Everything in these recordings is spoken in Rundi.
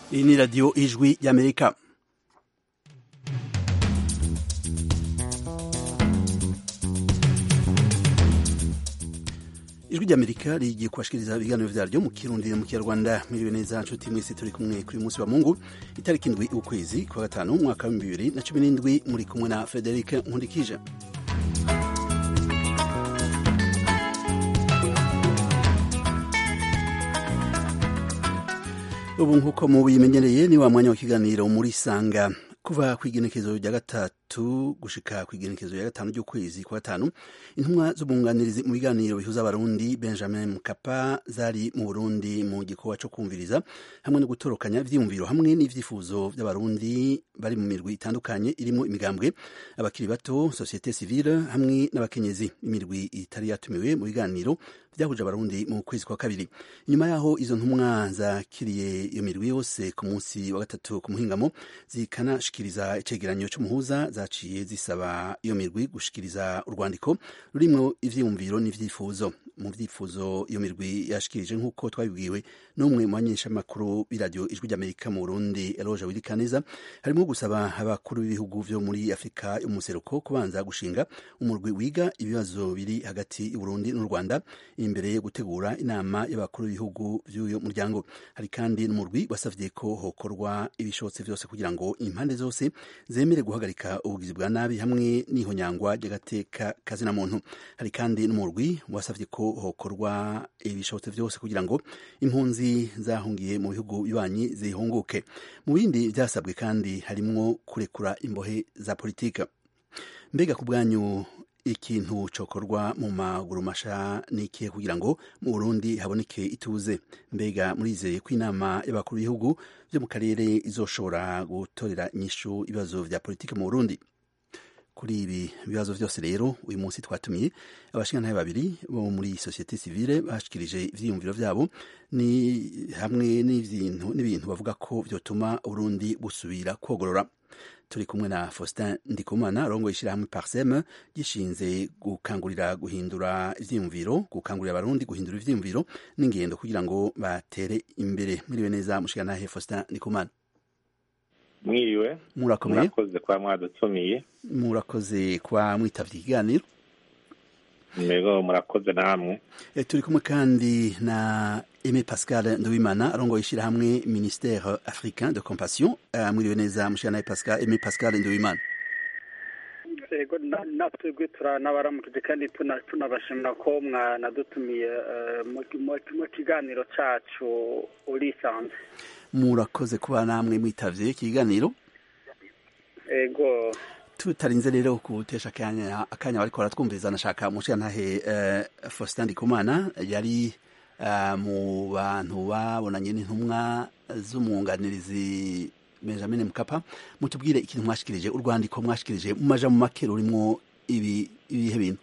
iyi ni radiyo ijwi y'amerika ijwi ry'amerika rigiye kubashikiriza ibiganiro vyaryo mu kirundi mu kinyarwanda miriwe neza nshuti mwese turi kumwe kuri munsi wa mungu itariki indwi ukwezi kwa gatanu umwaka wa bibiri na cumi n'indwi muri kumwe na frederic nkundikije ubu nk'uko mubimenyereye ni wa mwanya w'ikiganiro muri sanga kuva ku igenekezo rya gatatu gushika ku igenekezo rya gatanu ry'ukwezi kwa gatanu intumwa z'ubunganirizi mu biganiro bihuza abarundi benjamin mukapa zari mu burundi mu gikorwa co kumviriza hamwe no gutorokanya ivyiyumviro hamwe n'ivyifuzo vy'abarundi bari mu mirwi itandukanye irimo imigambwe abakiri bato societe civile hamwe n'abakenyezi imirwi itari yatumiwe mu biganiro vyahuje abarundi mu kwezi kwa kabiri nyuma yaho izo ntumwa zakiriye iyo mirwi yose ku munsi wa gatatu ku muhingamo zikanashikiriza icegeranyo c'umuhuza zaciye zisaba iyo mirwi gushikiriza urwandiko rurimwo ivyiyumviro n'ivyifuzo mu vyifuzo iyo mirwi yashikirije nk'uko twabibwiwe n'umwe mu banyeshamakuru b'iradiyo ijwi ry'amerika mu burundi eloge wirikaneza harimo gusaba abakuru b'ibihugu vyo muri afurika yo mu museruko kubanza gushinga umurwi wiga ibibazo biri hagati y'uburundi n'u rwanda imbere yo gutegura inama y'abakuru b'ibihugu vy'uyo muryango hari kandi n'umurwi wasavye ko hokorwa ibishobotse vyose kugira ngo impande zose zemere guhagarika ubugizi bwa nabi hamwe n'ihonyangwa ry'agateka kazina muntu hari kandi n'umurwi wasavye ko hokorwa ibishobotse vyose kugira ngo impunzi zahungiye mu bihugu bibanyi zihunguke mu bindi vyasabwe kandi harimwo kurekura imbohe za politika mbega ku bwanyu ikintu cokorwa mu maguru masha nikihe kugira ngo mu Burundi haboneke ituze mbega murizeye ko inama y'abakuru b'ibihugu vyo mu karere izoshobora gutorera inyishu ibibazo vya politike mu Burundi kuri ibi bibazo vyose rero uyu munsi twatumiye abashingantahe babiri bo muri societe civile bashikirije ivyiyumviro vyabo ni hamwe n'ibintu bavuga ko vyotuma Burundi busubira kwogorora turi kumwe na Faustin Ndikumana arongoye ishirahamwe Parsem gishinze gukangurira guhindura ivyiyumviro gukangurira abarundi guhindura ivyiyumviro n'ingendo kugira ngo batere imbere mwiriwe neza mushikanahe Faustin Ndikumana mwiriwe murakomeye murakoze kuba mwadutumiye murakoze kuba mwitavye ikiganiro mego murakoze namwe e, turi kumwe kandi na Aimé Pascal Nduwimana arongoye ishirahamwe Ministère Africain de Compassion uh, mwiriwe neza mushikanahe Pascal Aimé Pascal Nduwimana ego natwebwe turanabaramukije kandi tunabashimira ko mwanadutumiye mu kiganiro cacu urisanze murakoze kuba namwe mwitavye ikiganiro ego tutarinze rero kutesha akanya akanya bariko baratwumviriza nashaka mushigantahe uh, Faustin Ndikumana yari uh, mu bantu babonanye n'intumwa z'umwunganirizi Benjamin Mkapa mutubwire ikintu mwashikirije urwandiko mwashikirije mu maja mu make rurimwo ibi ibihe bintu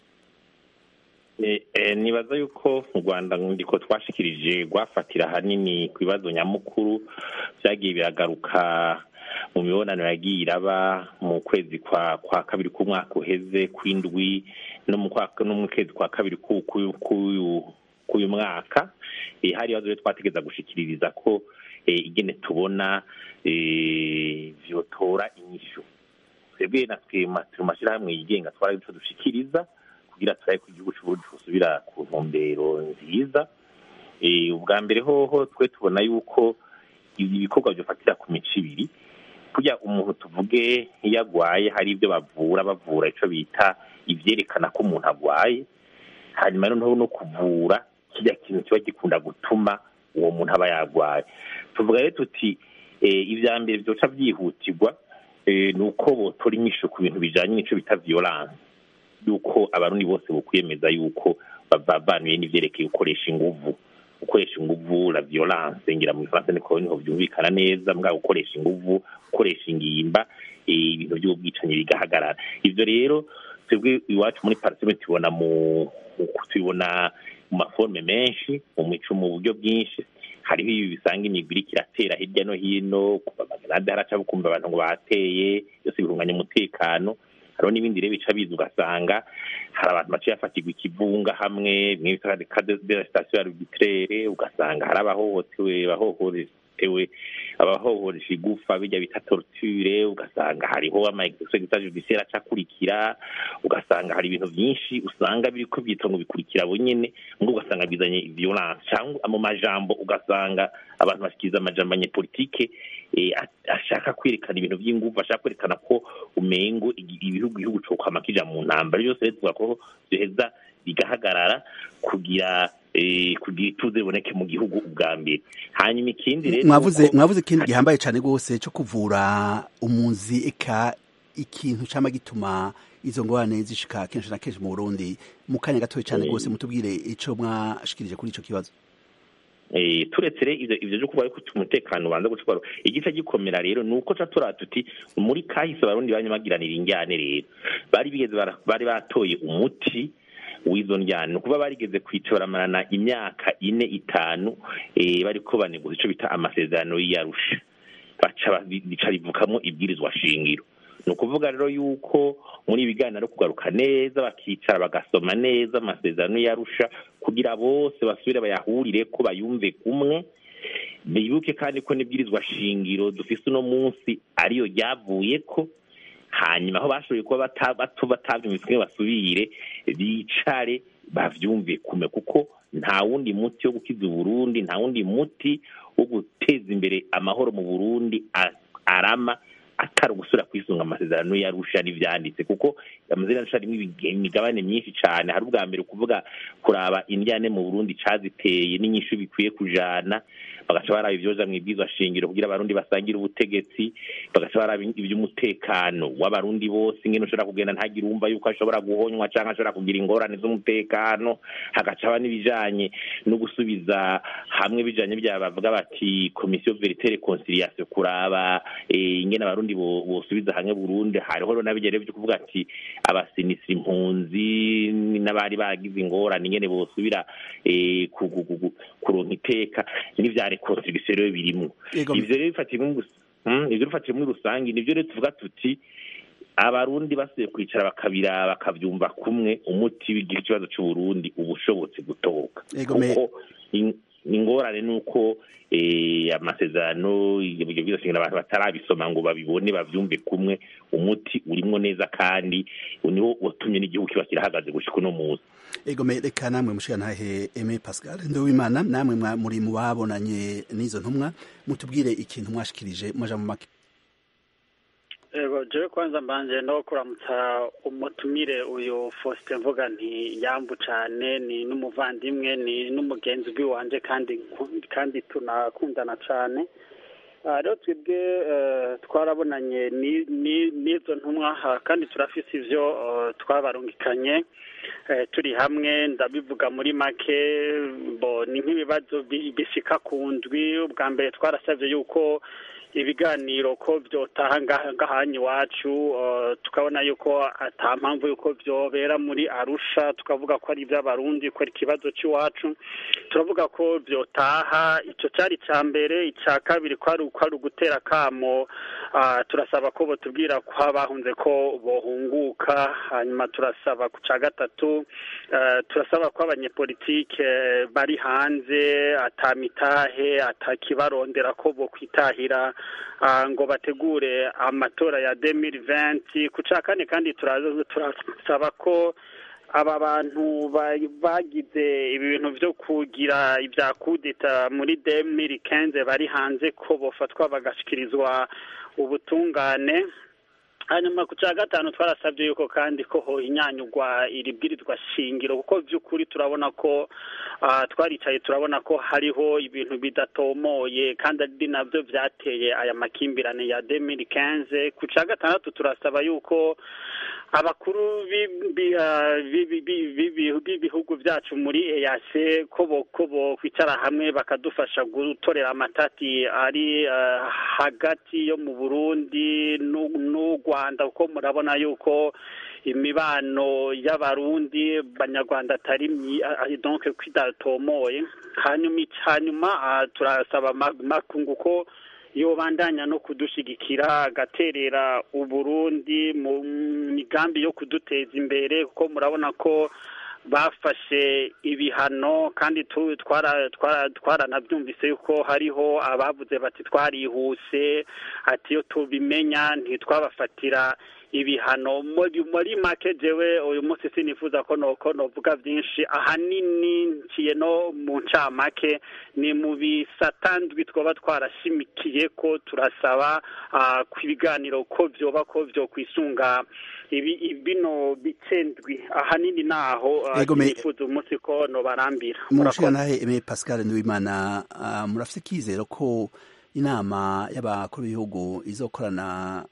nibaza yuko mu rwanda ndiko twashikirije rwafatira ahanini ku bibazo nyamukuru vyagiye biragaruka mu mibonano yagiye iraba mu kwezi kwa kwa kabiri k'umwaka uheze kw'indwi no mu kwezi kwa kabiri k'uyu mwaka hari ibibazo rero twategeza gushikiririza ko igene tubona vyotora inyishu twebwe natwe mu mashirahamwe yigenga twari ico dushikiriza kugira turabe ko igihugu c'uburundi cosubira ku ntumbero nziza ubwa mbere hoho twe tubona yuko ibikorwa vyofatira ku mico ibiri kurya umuntu tuvuge iyo agwaye hari ibyo bavura bavura ico bita ivyerekana ko umuntu agwaye hanyuma noneho no kuvura kirya kintu kiba gikunda gutuma uwo muntu aba yagwaye tuvuga rero tuti ivya mbere vyoca vyihutirwa ni uko botora inyisho ku bintu bijanye n'ico bita violence yuko abarundi bose bokwiyemeza yuko bavabanuye n'ivyerekeye gukoresha inguvu gukoresha inguvu la violence ngira mu Faransa niko niho vyumvikana neza mbwa gukoresha inguvu gukoresha ingimba ibintu by'ubwicanyi bigahagarara ivyo rero twebwe iwacu muri parisime tubona mu tubibona mu maforme menshi mu mico mu buryo bwinshi hariho ibi bisanga imigwi iriko iratera hirya no hino kuva amagenade haraca bukumva abantu ngo bateye byose bihunganya umutekano hariho n'ibindi rero bica biza ugasanga hari abantu baciye bafatirwa ikivunga hamwe bimwe bita de la station arbitraire ugasanga hari abahohotewe abahohotewe abahohoresha igufa bijya bita torture ugasanga hariho ama executive judiciaire acakurikira ugasanga hari ibintu byinshi usanga biriko byitwa ngo bikurikira bo nyene ngo ugasanga bizanye violence cyangwa mu majambo ugasanga abantu bashikiriza amajambo abanyepolitike eh, ashaka kwerekana ibintu by'ingufu ashaka kwerekana ko umengo ibihugu igihugu cyo kwama kija mu ntambara byose rero tuvuga ko biheza bigahagarara kugira eh, kugira ituze riboneke mu gihugu ubwa mbere hanyuma ikindi rero mwavuze mwavuze ikintu gihambaye cyane rwose cyo kuvura umunzi eka ikintu cyama gituma izo ngorane zishika kenshi na kenshi mu Burundi mu kanya gatoya cyane rwose mutubwire ico mwashikirije kuri ico kibazo eh turetse rero ivyo ivyo kuba ariko umutekano ubanza gucwara igice gikomera rero nuko ca turata tuti muri kahise abarundi banyamagiranira injyane rero bari bigeze bari batoye umuti w'izo njyana kuba barigeze kwitoramarana imyaka ine itanu eh bariko baneguza ico bita amasezerano y'Arusha baca bica rivukamo ibwirizwa shingiro ni ukuvuga rero yuko muri ibiganiro kugaruka neza bakicara bagasoma neza amasezerano y'arusha kugira bose basubire bayahurire ko bayumve kumwe bibuke kandi ko n'ibwirizwa shingiro dufise uno munsi ariyo ryavuye ko hanyuma aho bashoboye kuba bato batabyumvise basubire bicare bavyumve kume kuko nta wundi muti wo gukiza uburundi nta wundi muti wo guteza imbere amahoro mu burundi arama atari ugusubira kwisunga amasezerano yarusha n'ivyanditse kuko amasezerano yarusha arimo imigabane myinshi cane hari ubwa mbere kuvuga kuraba indyane mu burundi caziteye n'inyishu bikwiye kujana bagaca baraba ivyoja mw'ibwirizwa shingiro kugira abarundi basangire ubutegetsi bagaca baraba ivy'umutekano w'abarundi bose ingene ushobora kugenda ntagire umva yuko ashobora guhonywa canke ashobora kugira ingorane z'umutekano hagaca haba n'ibijanye no gusubiza hamwe bijanye bya bavuga bati komisiyo verite reconciliation kuraba ingene abarundi bosubiza hamwe Burundi hariho rero nabigere byo kuvuga ati abasinisira impunzi n'abari bagize ingorane ingene bosubira kuronka iteka n'ivya reconciliation rero birimwo ivyo rero bifatiye ivyo bifatiye muri rusange nivyo rero tuvuga tuti abarundi basubiye kwicara bakabira bakavyumva kumwe umuti w'igihe ikibazo c'uburundi uba ushobotse gutoka kuko ingorane nuko amasezerano ibyo byose abantu batarabisoma ngo babibone bavyumve kumwe umuti urimwo neza kandi niwo watumye n'igihugu kiba kirahagaze gushika uno munsi egome reka namwe mushigantahe Aime Pascal Ndowimana namwe muri mu babonanye n'izo ntumwa mutubwire ikintu mwashikirije mwaja mu make ego jewe kwanza mbanje no kuramutsa umutumire uyu Faustin mvuga nti yambu cane ni n'umuvandimwe ni n'umugenzi w'iwanje kandi kandi tunakundana cane rero twebwe twarabonanye n'izo ntumwa kandi turafise ivyo twabarungikanye turi hamwe ndabivuga muri make bo ni nk'ibibazo bishika ku ndwi ubwa mbere twarasavye yuko ibiganiro ko byotaha ngahanya iwacu tukabona yuko ata mpamvu yuko byobera muri arusha tukavuga ko ari iby'abarundi ko ari ikibazo cy'iwacu turavuga ko byotaha icyo cyari icya mbere icya kabiri ko ari ugutera akamo turasaba ko batubwira ko bahunze ko bohunguka hanyuma turasaba ku cya gatatu turasaba ko abanyepolitike bari hanze atamitahe atakibarondera ko bo kwitahira ngo bategure amatora ya demiri venti ku cya kane kandi turasaba ko aba bantu bagize ibintu byo kugira ibya kudeta muri demiri kenze bari hanze ko bafatwa bagashyikirizwa ubutungane hanyuma ku cya gatanu twarasabye yuko kandi ko ho inyanyugwa iri bwirizwa shingiro kuko by'ukuri turabona ko twaricaye turabona ko hariho ibintu bidatomoye kandi ari nabyo byateye aya makimbirane ya demiri kenze ku cya gatandatu turasaba yuko abakuru b'ibihugu byacu muri eyase ko bo kwicara hamwe bakadufasha gutorera amatati ari hagati yo mu burundi n'u rwanda kuko murabona yuko imibano y'abarundi banyarwanda atari donc kwidatomoye hanyuma hanyuma turasaba makungu ko yobandanya no kudushigikira agaterera uburundi mu migambi yo kuduteza imbere kuko murabona ko bafashe ibihano kandi twaranabyumvise yuko hariho abavuze bati twarihuse ati iyo tubimenya ntitwabafatira ibihano muri make jewe uyu munsi sinifuza ko noko novuga byinshi ahanini nciye no mu ncamake ni mu bisatandwi twaba twarashimikiye ko turasaba ku ibiganiro ko vyoba ko vyo kwisunga ibi bino bicendwi ahanini naho nifuza umunsi ko nobarambira mushikanahe Aimé Pascal Nduwimana murafite kizero ko inama y'abakuru b'ibihugu izokorana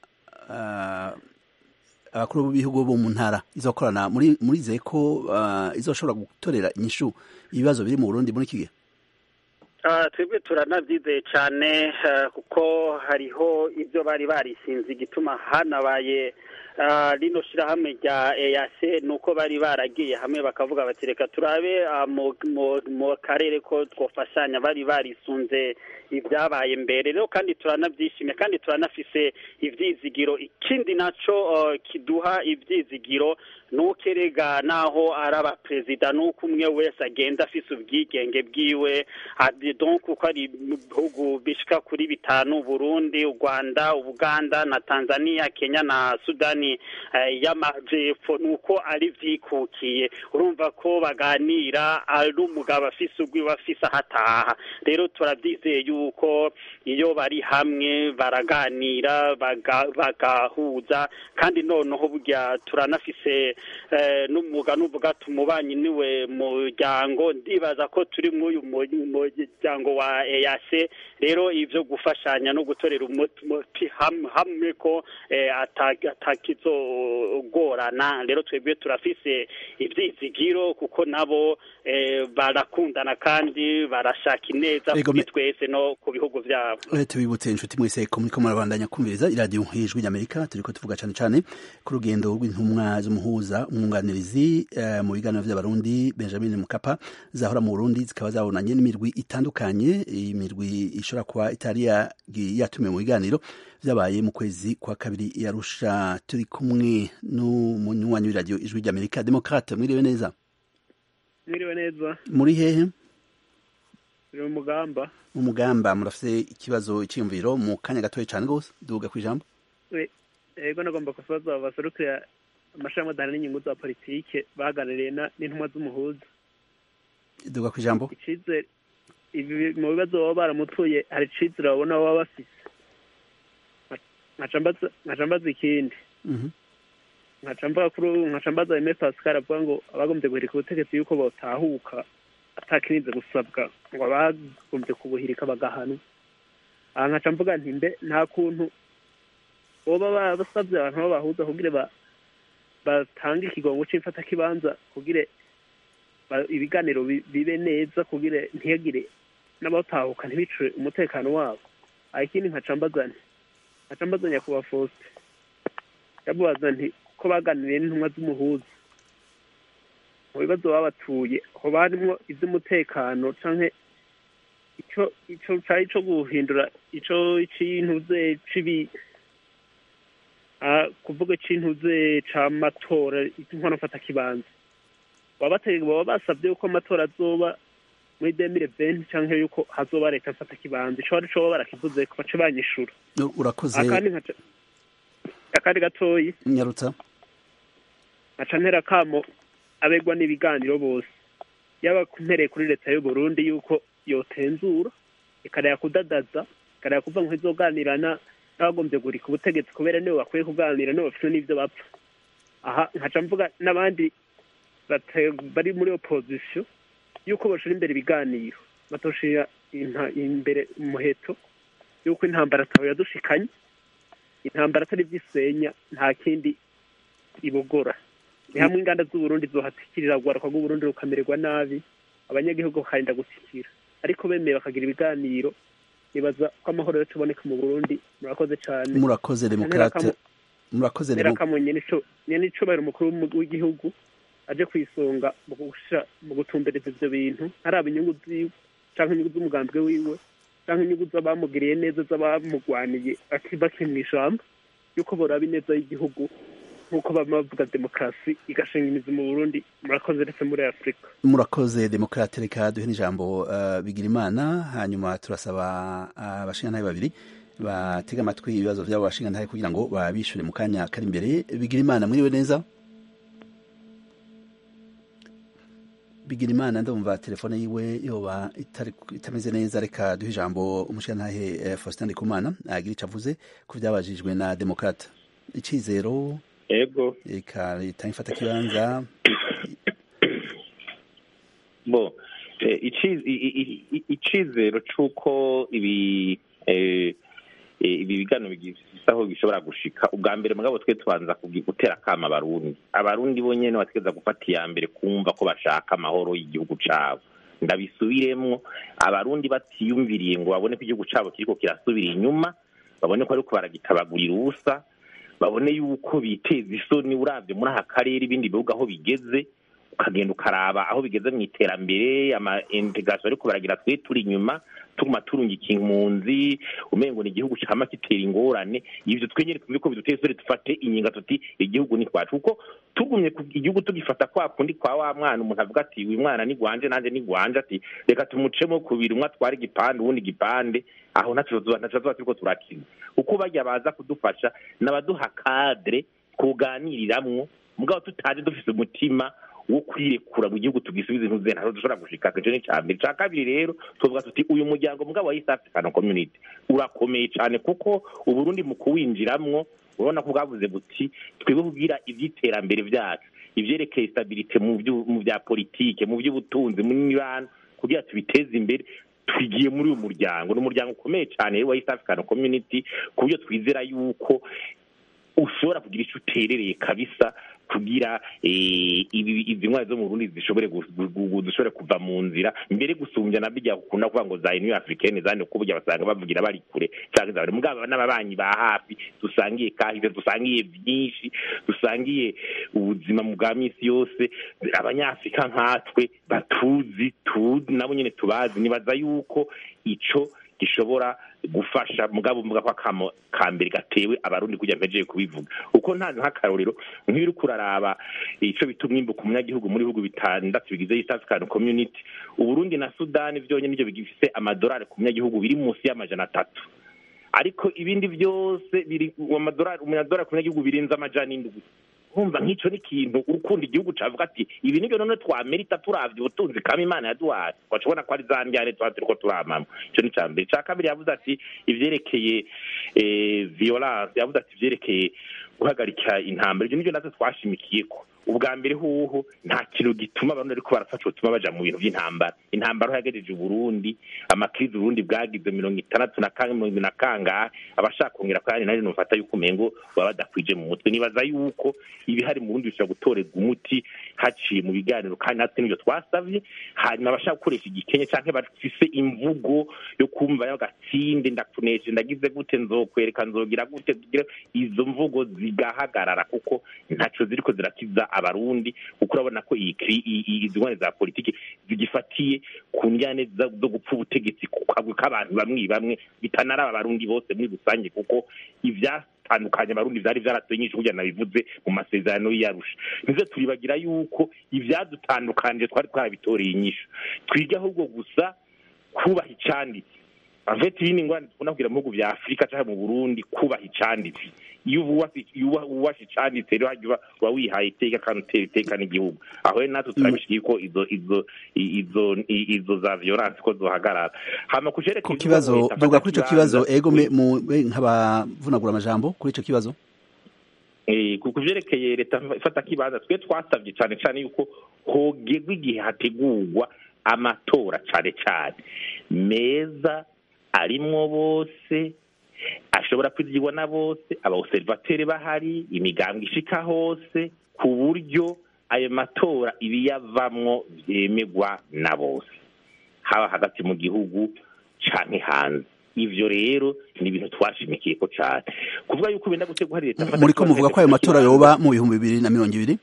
abakuru b'ibihugu bo mu ntara izokorana muri murizeye ko izoshobora gutorera inyishu ibibazo biri mu Burundi muri iki gihe twebwe turanabyizeye cyane kuko hariho ibyo bari barisinze igituma hanabaye rino shyirahamwe rya eyase ni uko bari baragiye hamwe bakavuga bati reka turabe mu karere ko twafashanya bari barisunze ibyabaye mbere rero kandi turanabyishimiye kandi turanafise ibyizigiro ikindi nacyo kiduha ibyizigiro nuko erega naho ari abaperezida nuko umwe wese agenda afise ubwigenge bwiwe donc uko ari ibihugu bishika kuri bitanu burundi u rwanda ubuganda na tanzania kenya na sudani y'amajepfo nuko ari vyikukiye urumva ko baganira ari umugabo afise ubwiwe afise ahataha rero turavyizeye yuko iyo bari hamwe baraganira bagahuza kandi noneho burya turanafise n'umwuga n'uvuga tumubanyi niwe muryango ndibaza ko turi muri uyu muryango wa eyase rero ivyo gufashanya no gutorera umuti hamwe ko atakizogorana rero twebwe turafise ivyizigiro kuko nabo barakundana kandi barashaka ineza kuri twese no ku bihugu vyabo tubibutse inshuti mwese ko muriko murabandanya kumviriza iradiyo y'ijwi ry'amerika turiko tuvuga cane cane ku rugendo rw'intumwa z'umuhuza umwunganirizi mu biganiro vy'abarundi benjamin mukapa zahora mu burundi zikaba zabonanye n'imirwi itandukanye imirwi ishobora kuba itari yatumiwe mu biganiro vyabaye mu kwezi kwa kabiri yarusha turi kumwe n'umunywanyi w'iradiyo ijwi ry'amerika demokrate mwiriwe neza mwiriwe neza muri hehe turi mu mugamba mu mugamba murafite ikibazo cyiyumviro mu kanya gatoya cyane rwose duhuga ku ijambo ego nagomba kubaza baserukira amashami adahana n'inyungu za politike baganiriye n'intumwa z'umuhuza duhuga ku ijambo icizere ibi mu bibazo baba baramutuye hari icizere babona baba bafise nkaca mbaza ikindi nkaca mbaza Aimé Pascal avuga ngo abagombye guhirika ubutegetsi yuko botahuka atakirinze gusabwa ngo abagombye kubuhirika bagahanwa aha nkaca mvuga nti mbe nta kuntu boba basabye abantu b'abahuza kugira batange ikigongo c'imfatakibanza kugira ibiganiro bibe neza kugira ntiyagire n'abatahuka ntibicure umutekano wabo aha ikindi nkaca mbaza nti nkaca mbaza nyakubahwa Faustin ndamubaza nti ko baganiriye n'intumwa z'umuhuza mu bibazo babatuye hoba harimwo ivy'umutekano canke ico ico cari co guhindura ico c'intuze cibi kuvuga c'intuze c'amatora inkono mfata kibanza baba baba basavye yuko amatora azoba muri demire venti canke yuko hazoba leta mfata kibanza ico arico baba barakivuze ko bace banyishura urakoze akandi gatoyi nyarutsa nkaca ntera kamo abegwa n'ibiganiro bose yaba mpereye kuri leta y'u Burundi yuko yotenzura ikareba kudadaza ikareba kuva ngo izoganirana n'abagombye gurika ubutegetsi kubera nibo bakwiye kuganira nibo bafite n'ivyo bapfa aha nkaca mvuga n'abandi bari muri opozisiyo yuko bashira imbere ibiganiro batoshira imbere umuheto yuko intambara ataho yadushikanye intambara atari ivyisenya nta kindi ibogora ni hamwe inganda z'uburundi zohatikirira rwaruka rw'uburundi rukamererwa nabi abanyagihugu bakarinda gutikira ariko bemeye bakagira ibiganiro nibaza ko amahoro yo tuboneka mu burundi murakoze cyane murakoze demokrate murakoze rero nyene icubahiro umukuru w'igihugu aje kwisonga mu gutumbereza ivyo bintu haraba inyungu ziwe canke inyungu z'umugambwe wiwe canke inyungu z'abamugiriye neza z'abamugwaniye bakiri mw'ishamba yuko boraba ineza y'igihugu nk'uko bama bavuga demokarasi igashinga imizi mu burundi murakoze ndetse muri afurika murakoze demokarate reka duhe n'ijambo uh, bigira imana hanyuma turasaba abashingantahe babiri batega amatwi ibibazo by'abo bashingantahe kugira ngo babishure mu kanya kari imbere bigira imana mwiriwe neza bigira imana ndumva telefone yiwe yoba itari itameze neza reka duhe ijambo umushingantahe eh, Faustin Ndikumana agira ico avuze ku byabajijwe na demokrate icizero ego reka leta ifata kibanza bo eh, ici- i- i- i- icizero c'uko ibi eh, eh, ibi bigano bigifise aho bishobora gushika ubwa mbere mugabo twe tubanza kugi- gutera akama abarundi abarundi bo nyene bategeza gufata iya mbere kumva ko bashaka amahoro y'igihugu cabo ndabisubiremwo abarundi batiyumviriye ngo babone ko igihugu cabo kiriko kirasubira inyuma babone ko ariko baragitabagurira ubusa babone yuko biteza isoni uravye muri aka karere ibindi bihugu aho bigeze ukagenda ukaraba aho bigeze mu iterambere ama integration ariko baragira twe turi inyuma tuguma turungika impunzi umengo ni igihugu cama kitera ingorane ivyo twenyere twumve ko biduteye isoni dufate inginga tuti igihugu ni kwacu kuko tugumye ku- igihugu tugifata kwa kundi kwa wa mwana umuntu avuga ati uyu mwana ni gwanje nanje ni gwanje ati reka tumucemo kubiri umwe atware igipande uwundi igipande aho ntaco tuzoba ntaco tuzoba turiko turakina uko barya baza kudufasha n'abaduha kadre kuganiriramwo mugabo tutaje dufise umutima wo kwirekura mu gihugu tugisubiza intuze ntaho dushobora gushika ico ni ca mbere ca kabiri rero tuvuga tuti uyu muryango mugabo wa East African Community urakomeye cane kuko uburundi mu kuwinjiramwo urabona ko bwavuze buti twebwe kugira ivy'iterambere vyacu ivyerekeye stabilite mu vyu- mu vya politike mu vy'ubutunzi mu mibano kugira tubiteze imbere twigiye muri uyu muryango ni umuryango ukomeye cyane rero wa East African Community ku buryo twizera yuko ushobora kugira icyo uterereye kabisa kugira eh, ibi izi ntwari zo mu Burundi zishobore gu- gu- gu- zishobore kuva mu nzira mbere gusumbya na bijya ukunda kuvuga ngo za Union Africaine zane ko burya basanga bavugira bari kure cyangwa za mugabo n'ababanyi ba hafi dusangiye kahise dusangiye byinshi dusangiye ubuzima mu bwa misi yose abanyafrika nkatwe batuzi tuzi nabo nyene tubazi nibaza yuko ico gishobora gufasha mugabo mvuga ko akamo ka mbere gatewe abarundi kujya mpejeye kubivuga uko nta nk'akarorero nk'iyo uriko uraraba ico bita umwimbuka umunyagihugu muri bihugu bitandatu bigize East African Community uburundi na sudani vyonyene nivyo bigifise amadolari ku munyagihugu biri munsi y'amajana atatu ariko ibindi byose biri amadolari umunyadolari ku munyagihugu birenze amajana indwi nkumva nk'ico ni ikintu urukundo igihugu cavuga ati ibi nivyo none twamerita turavye ubutunzi kama imana yaduhaye wacibona ko ari za ndyane tuba turiko turamama ico ni ca mbere ca kabiri yavuze ati ivyerekeye eh, violence yavuze ati ivyerekeye guhagarika intambara ivyo nivyo natwe twashimikiyeko ubwa mbere huhu nta kintu gituma abantu ariko barafasha gutuma baja mu bintu vy'intambara intambara aho yagejeje uburundi amakrizi uburundi bwagize mirongo itandatu na kangahe mirongo ibiri na kangahe abashaka kongera kandi nari numfata yuko umengo baba badakwije mu mutwe nibaza yuko ibihari mu burundi bishobora gutorerwa umuti haciye mu biganiro kandi natwe nivyo twasavye hanyuma abashaka gukoresha igikenye canke bafise imvugo yo kumva y'agatsinde ndakuneje ndagize gute nzokwereka nzogira gute tugire izo mvugo zigahagarara kuko ntaco ziriko zirakiza abarundi kuko urabona ko iyi kri- i- i- izi ngwane za politiki zigifatiye ku njyane za- zo gupfa ubutegetsi ku kagwi k'abantu bamwe bamwe bitanaraba abarundi bose muri rusange kuko ivyatandukanye abarundi vyari vyaratoye nyinshi kugira nabivuze mu masezerano y'iyarusha nizo turibagira yuko ivyadutandukanije twari twarabitoreye inyishu twige ahubwo gusa kubaha icanditse aveti ibindi ngwani dukunda kugira mu bihugu vya afurika canke mu burundi kubaha icanditse iyo uwasi- iyo uwa- uwashe icanditse rero hajya uba- uba wihaye iteka kandi utera iteka n'igihugu aho rero natwe turabishikiye ko izo izo i- izo i- izo za violence ko zohagarara hama kucerekeye ku ivuga kibazo ngo leta duga fata kuri ico ikibanza, kibazo ego me- mu be- nk'abavunagura amajambo kuri ico kibazo Eh, ku ku vyerekeye leta ifata kibanza twe twasavye cane cane yuko hogerwa igihe hategurwa amatora cane cane meza arimwo bose ashobora kwizigirwa na bose abaobservateri bahari imigambwe ishika hose ku buryo ayo matora ibiyavamwo vyemegwa na bose haba hagati mu gihugu canke hanze ivyo rero ni ibintu twashimikiye ko cane kuvuga yuko benda gutegwa hari leta muri ko muvuga ko ayo matora yoba mu bihumbi bibiri na mirongo ibiri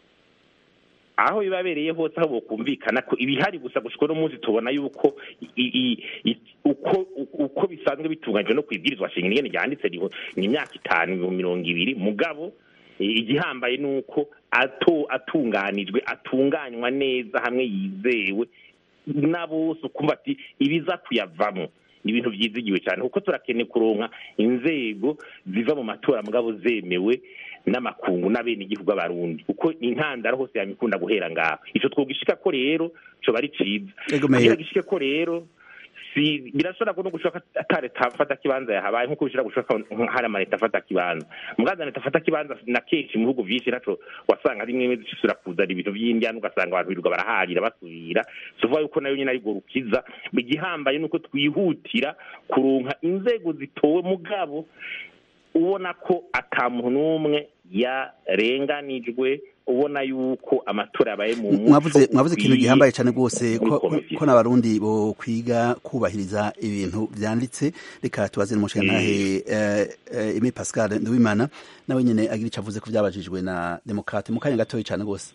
aho bibabereye hose aho bokumvikana ko ibihari gusa gushika no munsi tubona yuko i- i- i- uko uko bisanzwe bitunganyijwe no kwibwirizwa shingiro ingene ryanditse riho ni imyaka itanu ibihumbi mirongo ibiri mugabo igihambaye ni uko ato atunganijwe atunganywa neza hamwe yizewe na bose ukumva ati ibiza kuyavamo ni ibintu byizigiwe cyane kuko turakeneye kuronka inzego ziva mu matora mugabo zemewe n'amakungu n'abenegihugu b'abarundi kuko intandaro hose yamikunda guhera ngaho ico twogishika ko rero coba ari ciza kugira gishike ko rero si birashobora no gushoka atare tafata kibanza yahabaye nkuko bishobora gushoka hari amaleta afata kibanza mugaza leta afata kibanza na kenshi mu bihugu vyinshi naco wasanga rimwe rimwe zishobora kuzana ibintu vy'indyana ugasanga abantu birirwa baraharira basubira suvuga yuko nayo nyine ari rukiza igihambaye nuko twihutira kuronka inzego zitowe mugabo ubona ko ata muntu n'umwe yarenganijwe ubona yuko amatora yabaye mu mwavuze mwavuze ikintu gihambaye cyane rwose ko n'abarundi bo kwiga kubahiriza ibintu byanditse reka tubaze n'umushingantahe Aimé Pascal Nduwimana nawe nyine agira icyo avuze ko byabajijwe na demokrate mu kanya gatoya cyane rwose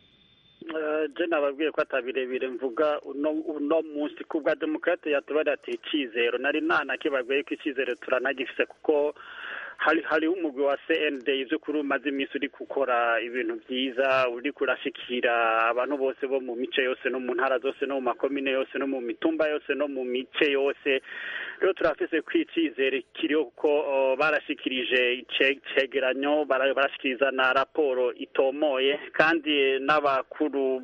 je nababwiye ko atabirebire mvuga uno munsi ku bwa demokrate yatubari ati icizero nari nanakibabwiye ko icizero turanagifise kuko hari hariho umugwi wa CND ivyo kuri umaze iminsi uri gukora ibintu vyiza uri kurashikira abantu bose bo mu mice yose no mu ntara zose no mu makomine yose no mu mitumba yose no mu mice yose rero turafise kwicizere kiriho kuko barashikirije icegeranyo barashikiriza na raporo itomoye kandi n'abakuru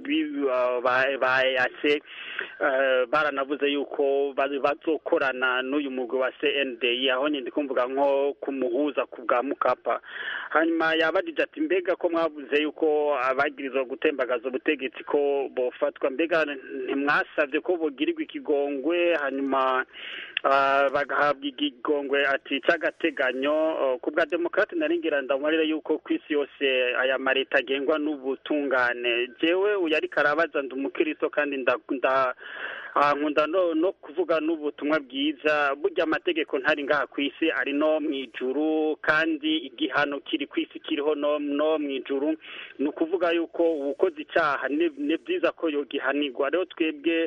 ba EAC baranavuze yuko bazokorana n'uyu mugwi wa CND aho nyindi kumvuga nko kumuhu guhuza ku bwa mukapa hanyuma yabajije ati mbega ko mwavuze yuko abagirizwa gutembagaza ubutegetsi ko bofatwa mbega ntimwasabye ko bogirirwa ikigongwe hanyuma bagahabwa ikigongwe ati cy'agateganyo ku bwa demokarate naringira ndamwarire yuko ku isi yose aya mareta agengwa n'ubutungane jewe uyu ariko arabaza ndi umukiristo kandi nda nkunda no kuvuga n'ubutumwa bwiza burya amategeko ntari ngaha ku isi ari no mu ijuru kandi igihano kiri ku isi kiriho no mu ijuru ni ukuvuga yuko uwukoze icyaha ni byiza ko yogihanirwa rero twebwe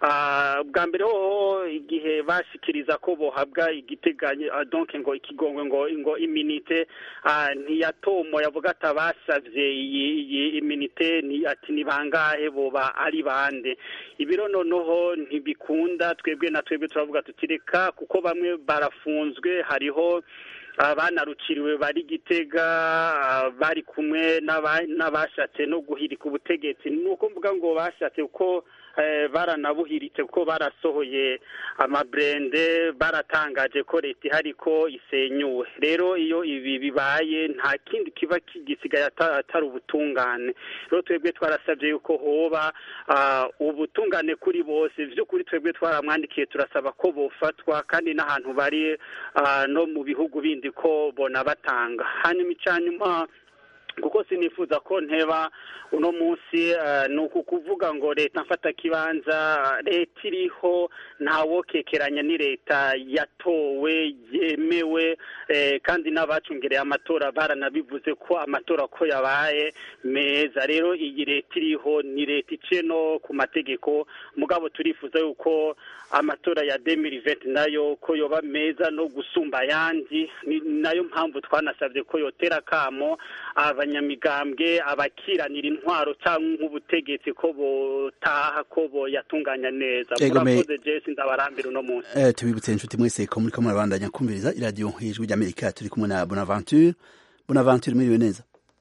bwa mbere hoho igihe bashikiriza ko bohabwa igiteganyo donc ngo ikigongwe ngo ngo iminite ntiyatomo yavuga ati abasavye iyi iminite ati ni bangahe boba ari bande ibiro noneho ntibikunda twebwe na twebwe turavuga tutireka kuko bamwe barafunzwe hariho abanarukiriwe bari gitega bari kumwe n'abashatse no guhirika ubutegetsi ni uko mvuga ngo bashatse kuko baranabuhiritse kuko barasohoye amaburende baratangaje ko leta ihari ko isenyuwe rero iyo ibi bibaye nta kindi kiba gisigaye atari ubutungane rero twebwe twarasabye yuko hoba ubutungane kuri bose by'ukuri twebwe twaramwandikiye turasaba ko bofatwa kandi n'ahantu bari no mu bihugu bindi ko bona batanga hanyuma icyanyuma kuko sinifuza ko nteba uno munsi ni uku kuvuga ngo leta mfata kibanza leta iriho ntawokekeranya ni leta yatowe yemewe kandi n'abacungereye amatora baranabivuze ko amatora ko yabaye meza rero iyi leta iriho ni leta iciye no ku mategeko mugabo turifuza yuko amatora ya demiriveti nayo ko yoba meza no gusumba ayandi ni nayo mpamvu twanasabye ko yotera akamo abanyamigambwe abakiranira intwaro cyangwa nk'ubutegetsi ko botaha ko boyatunganya neza murakoze jesi ndabarambira uno munsi eh tubibutse inshuti mwese ko muri ko murabandanya kumviriza iradiyo hejuru ry'amerika turi kumwe na bonaventure bonaventure mwiriwe neza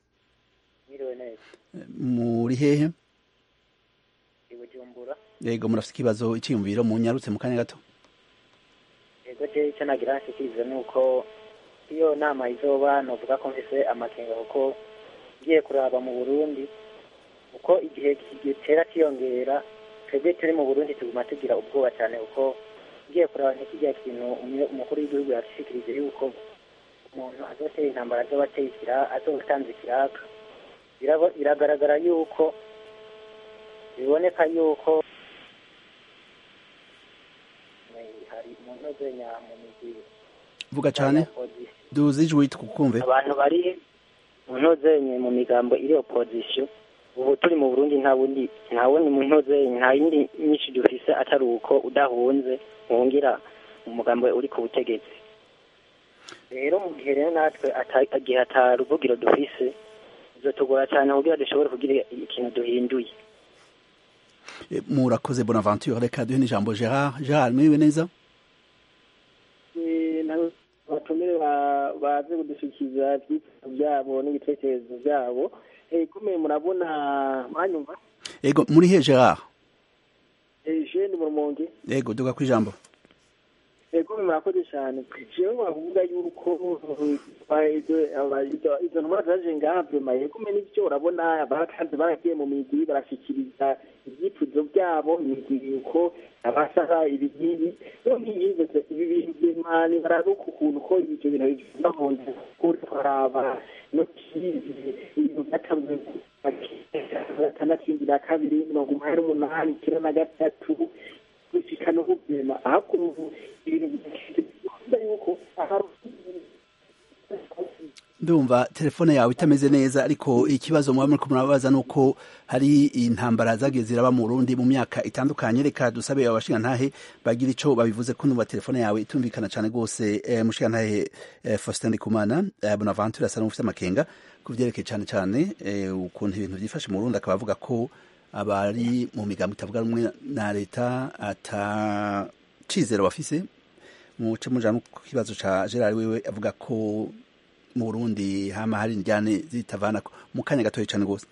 mwiriwe neza muri hehe i bujumbura yego murafite ikibazo icyiyumviro mu nyarutse mu kanya gato yego je icyo nagira nshikirize ni uko iyo nama izoba novuga ko mfise amakenga kuko ngiye kuraba mu burundi uko igihe gitera kiyongera twebwe turi mu burundi tuguma tugira ubwoba cyane kuko ngiye kuraba nk'ikijya kintu umukuru w'igihugu yashikirije yuko umuntu azotera intambara azoba ateye ikiraka azotanze ikiraka biragaragara yuko biboneka yuko hari mu ntozenya mu migwi vuga cyane duze ijwi tukumve abantu bari mu ntozenye mu migambo iri opposition ubu turi mu Burundi nta wundi nta wundi mu ntozenye nta yindi nyinshi dufise atari uko udahunze wongira umugambo uri ku butegetsi rero mu gihe rero natwe ata- igihe ata ruvugiro dufise bizotugora cyane kugira dushobore kugira ikintu duhinduye Eh, murakoze bonaventure reka duhe n'ijambo gerard gerard mwiriwe neza abatumire ba- baze kudushikiriza ibyifuzo byabo n'ibitekerezo byabo Eh, kumwe murabona mwanyumva ego muri he gerard Eh, je ndi mu rumonge ego duga ku ijambo Eh, kumwe murakoze cyane jewe bavuga yuko eh, izo- aba- izo- izo ntumwa zaje ngaha vyemaye kumwe n'ivyo urabona abakazi baragiye mu migwi barashikiriza ibyifuzo byabo imigwi yuko abasaba ibingibi none yigeze ibi bintu vy'imani bararuka ukuntu ko ivyo bintu bivuga mu nzu kuri twaraba no kizi ibintu byatanzwe gatandatu indwi na kabiri mirongo umunani n'umunani icyenda na gatatu gushika no kubyema ahubwo ubu ibintu bivuga yuko ahari ndumva telefone yawe itameze neza ariko ikibazo muba muriko murabaza nuko hari intambara zagiye ziraba mu Burundi mu myaka itandukanye reka dusabe abashingantahe bagira ico babivuze ko ndumva telefone yawe itumvikana cane gose eh, mushingantahe eh, Faustin Ndikumana eh, Bonaventure asa n'ufite amakenga ku vyerekeye cane cane eh, ukuntu ibintu vyifashe mu Burundi akaba avuga ko abari mu migambo itavuga rumwe na leta ata cizero bafise muce muja no ku kibazo ca Gerard wewe avuga ko mu Burundi hama hari indyane zitavanako mu kanya gatoya cane gose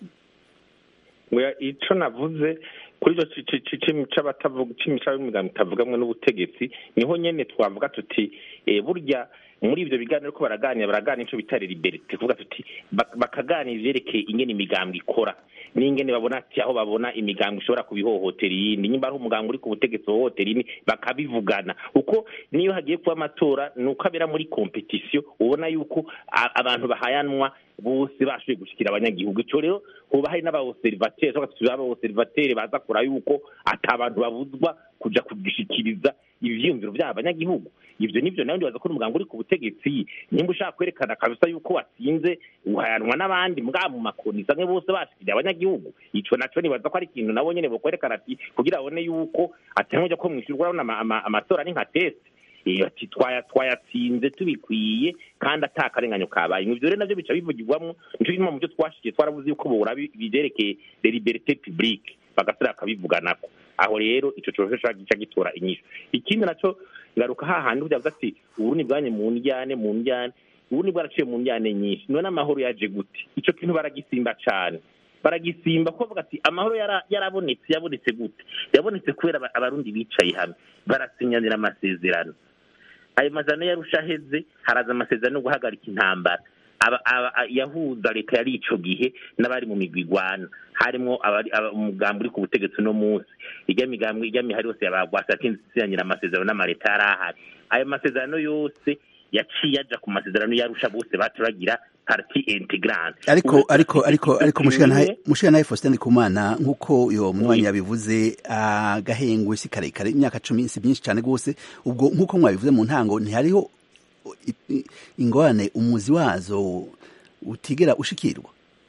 Oya, ico navuze kuri ico ci- ci- ci- c'abatavuga c'imico y'imigambi itavugamwe n'ubutegetsi niho nyene twavuga tuti eh, burya muri ivyo biganiro ko baraganira baraganira ico bita liberite kuvuga tuti bak- bakaganira ivyerekeye ingene imigambi ikora n'ingene babona ati aho babona imigambi ishobora kubihohotera iyindi nyimba ari umugambi uri ku butegetsi hohotera iyindi bakabivugana kuko niyo hagiye kuba amatora ni uko abera muri kompetisiyo ubona yuko a- abantu bahayanwa bose bashoboye gushikira abanyagihugu ico rero hoba hari n'abaobservateri cyangwa se abaobservateri baza kura yuko ata abantu babuzwa kuja kugishikiriza ivyiyumviro vy'aba banyagihugu ivyo nivyo nawe ndibaza ko umugambi uri ku butegetsi nimba ushaka kwerekana kabisa yuko watsinze uhayanwa n'abandi mbwa mu makoni samwe bose bashikiriye abanyagihugu ico naco nibaza ko ari ikintu nabo nyene bokwerekana ati kugira babone yuko atangoja ko mwishurwa urabona ama- ama- amatora ni nka test iyo ati twaya twayatsinze tubikwiye kandi ata akarenganyo kabaye ivyo rero navyo bica bivugirwamwo nico gituma mu byo twashikiye twaravuze yuko bora biberekeye les libertés publiques bagasubira bakabivuganako aho rero ico cose gica gitora inyishu ikindi naco ngaruka hahandi uvuga ati uburundi bwanye mu njyane mu njyane uburundi bwaraciye mu njyane nyinshi none amahoro yaje gute ico kintu baragisimba cane baragisimba ko bavuga ati amahoro yara- yarabonetse yabonetse gute yabonetse kubera aba- abarundi bicaye hamwe barasinyanira amasezerano ayo mazano yarusha aheze haraza amasezerano yo guhagarika intambara aba, aba, a- yahuza leta yari ico gihe n'abari mu migwi igwana harimwo abari aba- umugambi uri ku butegetsi uno munsi irya migambi irya mihari yose yabagwasa yatinsinyira amasezerano n'amaleta yari ahari ayo masezerano yose yaciye aja ku masezerano yarusha bose baturagira parti integrante ariko Ubu ariko turafise ariko ariko kimwe- mushingantahe mushingantahe Faustin Ndikumana nk'uko uyo munywanyi yabivuze agahengwe si karekare imyaka cumi si myinshi cane gose ubwo nk'uko mwabivuze mu ntango ntihariho i- i- ingorane umuzi wazo utigera ushikirwa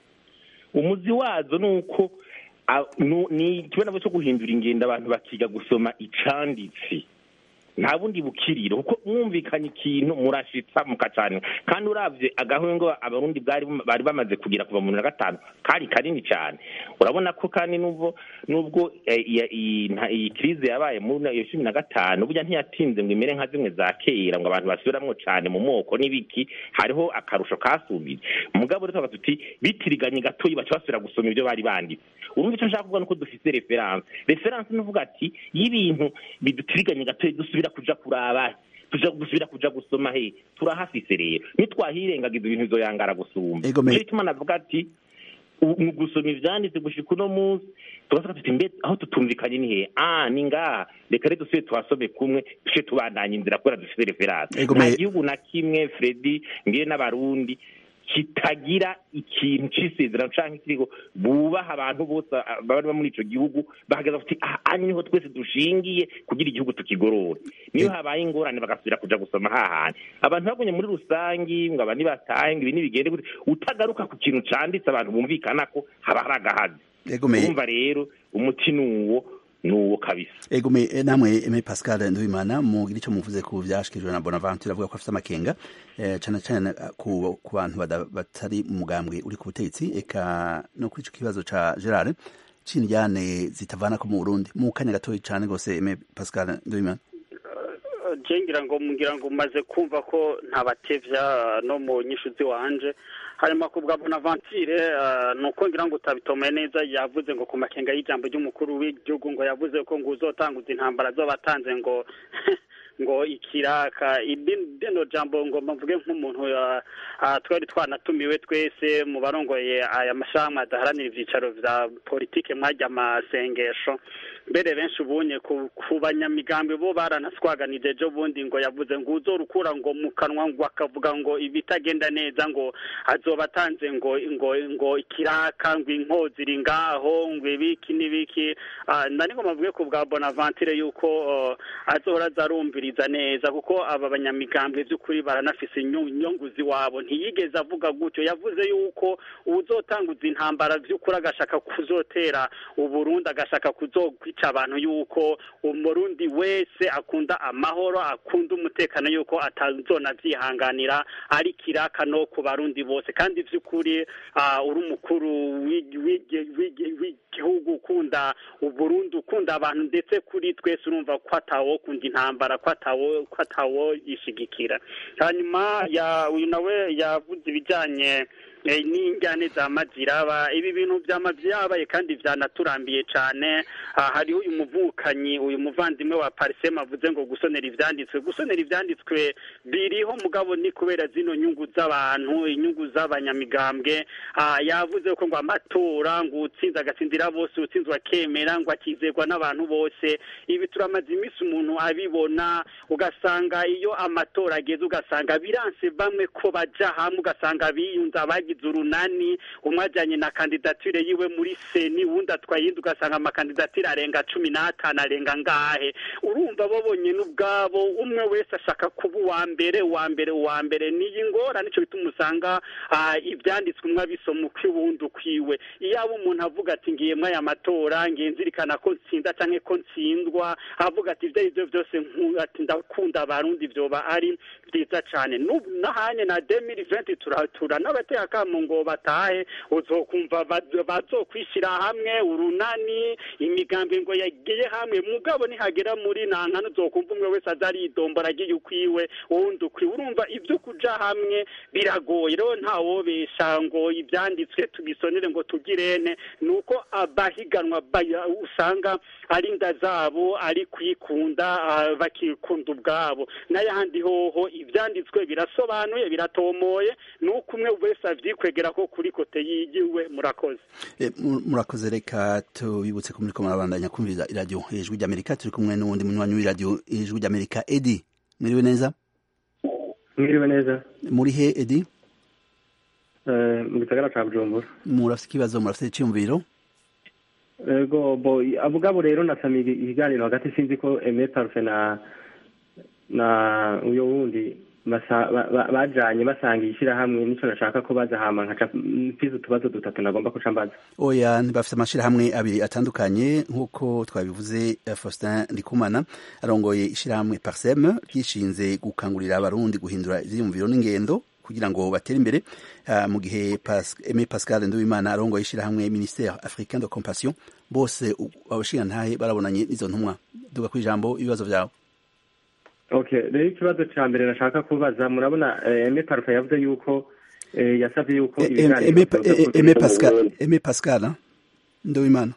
umuzi wazo ni uko a- nu- ni ikibazo cyo guhindura ingendo abantu bakiga gusoma icanditse nta bundi bukiriro kuko mwumvikanye ikintu murashitsa mukacana kandi uravye agahwengo abarundi bwari bari bamaze kugira kuva mu bibiri na gatanu kari kanini cyane urabona ko kandi nubwo nubwo eh, iya- iyi nta- iyi krize yabaye muri iyo cumi na gatanu burya ntiyatinze ngo imere nka zimwe za kera ngo abantu basubiramwo cane mu moko n'ibiki hariho akarusho kasubije mugabo rero tukavuga tuti bitiriganye gatoyi baca basubira gusoma ibyo bari banditse urumva icyo nshaka kuvuga nuko dufise reference reference ni uvuga ati iyo ibintu bidutiriganye gatoyi dusubira kuja kuraba tuja dusubira kuja gusoma he turahafise rero nitwahirengagiza ibintu bizoyangara gusumba Ego me- nico gituma navuga ati u- mu gusoma ivyanditse gushika uno munsi tugasaka tuti mbe aho tutumvikanye ni he ah ni ngaha reka rero dusubire tuhasome kumwe duce tubandanya inzira kubera dufise reference Ego nta me- gihugu na kimwe fredi ngiye n'abarundi kitagira ikintu c'isezerano canke kiriho bubaha abantu bose ah, baba muri ico gihugu bahagaze bati aha aha niho twese dushingiye kugira igihugu tukigorore niyo habaye ingorane bagasubira kuja gusoma hahandi abantu babonye muri rusangi ngo abandi batahe ngo ibi nibigende gute utagaruka ku kintu canditse abantu bumvikana ko haba hari agahazi egomeye urumva rero umuti ni uwo n'uwo kabisa ego me eh, namwe Aime Pascal Nduwimana mugira ico muvuze ku vyashikirijwe na Bonaventure avuga ko afite amakenga eh, cane cane eh, ku ku bantu bada- batari mu mugambwe uri ku butegetsi eka no kuri ico kibazo ca Gerard c'indyane zitavana ko mu Burundi mu kanya gatoyi cane gose Aime Pascal Nduwimana je ngira ngo ngira ngo umaze kumva ko ntabatevya no mu nyishu ziwanje hanyuma ku bwa bonaventure eh, ni uko ngira ngo utabitomeye neza yavuze ngo ku makenga y'ijambo ry'umukuru w'igihugu ngo yavuze ko ngo uzotanguza intambara zobatanze ngo ngo ikiraka ibi- rino jambo ngo mvuge nk'umuntu ya- ah, twari twanatumiwe twese mu barongoye aya mashami adaharanira ivyicaro vya politike mwajya amasengesho mbere benshi ubunye ku, ku banyamigambi bo baranaswaganije ejo bundi ngo yavuze ngo uzorukura ngo mu kanwa ngo akavuga ngo ibitagenda neza ngo azoba atanze ngo ngo ngo ikiraka ngo inkozi iri ngaho ngo ibiki n'ibiki Ah, nari ngo mavuge ku bwa bonaventure yuko uh, azohora azarumviriza neza kuko aba banyamigambi by'ukuri baranafise inyu- inyungu ziwabo ntiyigeze avuga gutyo yavuze yuko uzotanguza intambara by'ukuri agashaka kuzotera uburundi agashaka kuzokwica abantu yuko umurundi wese akunda amahoro akunda umutekano yuko atazona vyihanganira ari kiraka no ku barundi bose kandi vy'ukuri ah, uri umukuru w'igi- w'igi- w'igi- w'igihugu ukunda uburundi ukunda abantu ndetse kuri twese urumva ko atawo kunda intambara ko atawo ko atawo yishigikira hanyuma ya uyu nawe yavuze ibijanye eh, n'injyane za maziraba ibi bintu vyama vyabaye kandi vyanaturambiye cane Ah, hariho uyu muvukanyi uyu muvandimwe wa parisema avuze ngo gusonera ivyanditswe gusonera ivyanditswe biriho mugabo ni kubera zino nyungu z'abantu inyungu z'abanyamigambwe Ah, yavuze ko ngo amatora ngo utsinze agatsindira bose utsinzwe akemera ngo akizerwa n'abantu bose ibi turamaze iminsi umuntu abibona ugasanga iyo amatora ageze ugasanga biranse bamwe ko baja hamwe ugasanga biyunze abagize urunani umwe ajanye na kandidatire yiwe muri seni uwundi atwaye iyindi ugasanga amakandidatire arenga cumi n'atanu arenga ngahe urumva bo bonyene ubwabo umwe wese ashaka kuba uwa mbere uwa mbere uwa mbere niyi ngora nico bituma usanga ah, ivyanditswe umwe abisoma ukw'iwundi ukwiwe iyaba umuntu avuga ati ngiye mwaya matora ngiye nzirikana ko ntsinda canke ko ntsindwa avuga ati ivyo arivyo vyose nku- ati ndakunda abarundi vyoba ari vyiza cane N'ubu nahanye na 2020 turatura n'abateye akamo ngo batahe uzokumva ba- bazokwishira hamwe urunani imigambi ngo yagiye hamwe mugabo nihagera muri nankana uzokumva umwe wese aza aridombora agiye ukwiwe uwundi ukwiwe urumva ivyo kuja hamwe biragoye rero ntawobesha ngo ivyanditswe tubisonere ngo tugirene nuko abahiganwa baya- usanga ari inda zabo ari kwikunda ah, bakikunda ubwabo n'ayahandi hoho ivyanditswe birasobanuye biratomoye nuko umwe wese avyikwegera ko kuri kote yigiwe murakoze Eh, mu- murakoze reka tubibutse ko muriko murabandanya kumviriza iradiyo ijwi ry'amerika turi kumwe n'uwundi munywanyi w'iradiyo ijwi ry'amerika edi mwiriwe neza mwiriwe neza muri he edi Eh, mu gisagara ca bujumbura murafite ikibazo murafite icyumviro ego bo abugabo rero nasamiye ikiganiro hagati sinzi ko eme parufe na na uyo wundi basa- ba- ba- bajanye basanga ishirahamwe nico nashaka ko baza hama nkaca mfize utubazo dutatu nagomba kuca mbaza oya bafite amashirahamwe abiri atandukanye nk'uko twabivuze eh, Faustin Ndikumana arongoye ishirahamwe Parsem ryishinze gukangurira abarundi guhindura ivyiyumviro n'ingendo kugira ngo batere imbere Ah, mu gihe Pas- Aimé Pascal Nduwimana arongoye ishirahamwe Ministère Africain de Compassion bose u- abashingantahe barabonanye n'izo ntumwa duga ku ijambo ibibazo vyawe okay rero ikibazo ca mbere nashaka kubaza murabona eh, eme parufe yavuze yuko eh, yasavye yuko Eh, eh, ibiganiro Aimé vyoza eh, kugira Aimé mu Pascal Burundi. Aimé Pascal ah, Nduwimana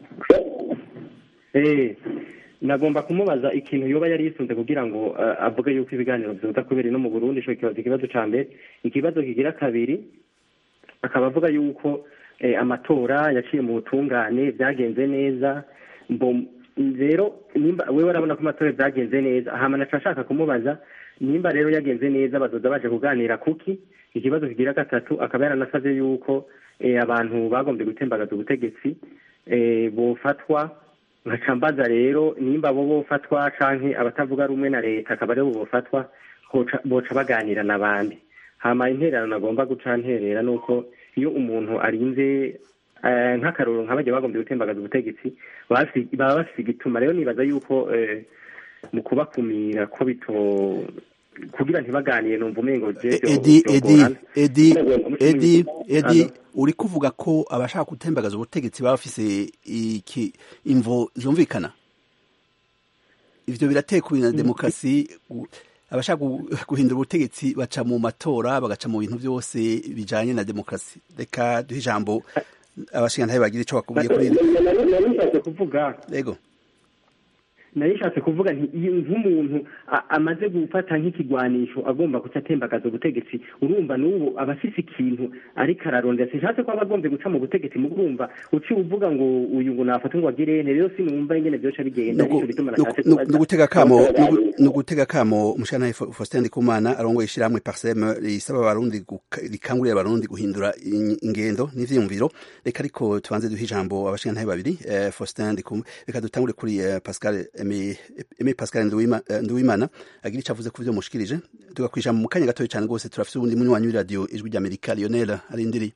Eh, nagomba kumubaza ikintu yoba yari yisunze kugira ngo eh, avuge yuko ibiganiro vyoza kubera no mu Burundi ico kibazo ikibazo ca mbere ikibazo kigira kabiri akaba avuga yuko eh, amatora yaciye mu butungane vyagenze neza mbo rero nimba wewe urabona ko amatora vyagenze neza hama naca nshaka kumubaza nimba rero yagenze neza bazoza baje kuganira kuki ikibazo kigira gatatu akaba yaranasavye yuko eh, abantu bagombye gutembagaza ubutegetsi eh, bofatwa nkaca mbaza rero nimba bo bofatwa canke abatavuga rumwe na leta akaba aribo bofatwa hoca- boca baganira n'abandi hama intererano nagomba guca nterera nuko iyo umuntu arinze eh, nk'akaroro nka bajya bagombye gutembagaza ubutegetsi baba bafise- baba bafise igituma rero nibaza yuko eh, mu kubakumira ko bito kugira ntibaganire numva umengo jeje edi edi edi edi edi uri kuvuga ko abashaka gutembagaza ubutegetsi baba bafise iki imvo zumvikana ivyo biratekura na demokarasi gu- abashaka gu- guhindura ubutegetsi baca mu matora bagaca mu bintu byose bijanye na demokarasi reka duhe ijambo abashingantahe bagira ico bakubwiye kuri iri narishatse kuvuga yego narishatse kuvuga nti iyo nk'umuntu a- amaze gufata nk'ikigwanisho agomba guca atembagaza ubutegetsi urumva n'ubu aba afise ikintu ariko ararondera sinshatse ko aba agombye guca mu butegetsi mu urumva uciye uvuga ngo uyu ngo nafata ngo agire ene rero sinumva ingene vyoca bigenda Nugu- nico gituma nugu- nashatse nugu- kubaza nugutega kamo nugu- nugutega kamo umushana Faustin Ndikumana arongoye ishyirahamwe Parsem risaba abarundi guka- rikangurira abarundi guhindura in- ingendo n'ivyiyumviro reka ariko tubanze duhe ijambo abashingantahe babiri eh, Faustin Ndikumana reka dutangure kuri eh, Pascal Aimé Aimé Pascal Nduwima- eh, Nduwimana agira ico avuze ku vyo mushikirije tugakwisha mu kanya gatoya cyane rwose turafise ubundi munywanyi w'iradiyo ijwi ry'Amerika Lionel arindiri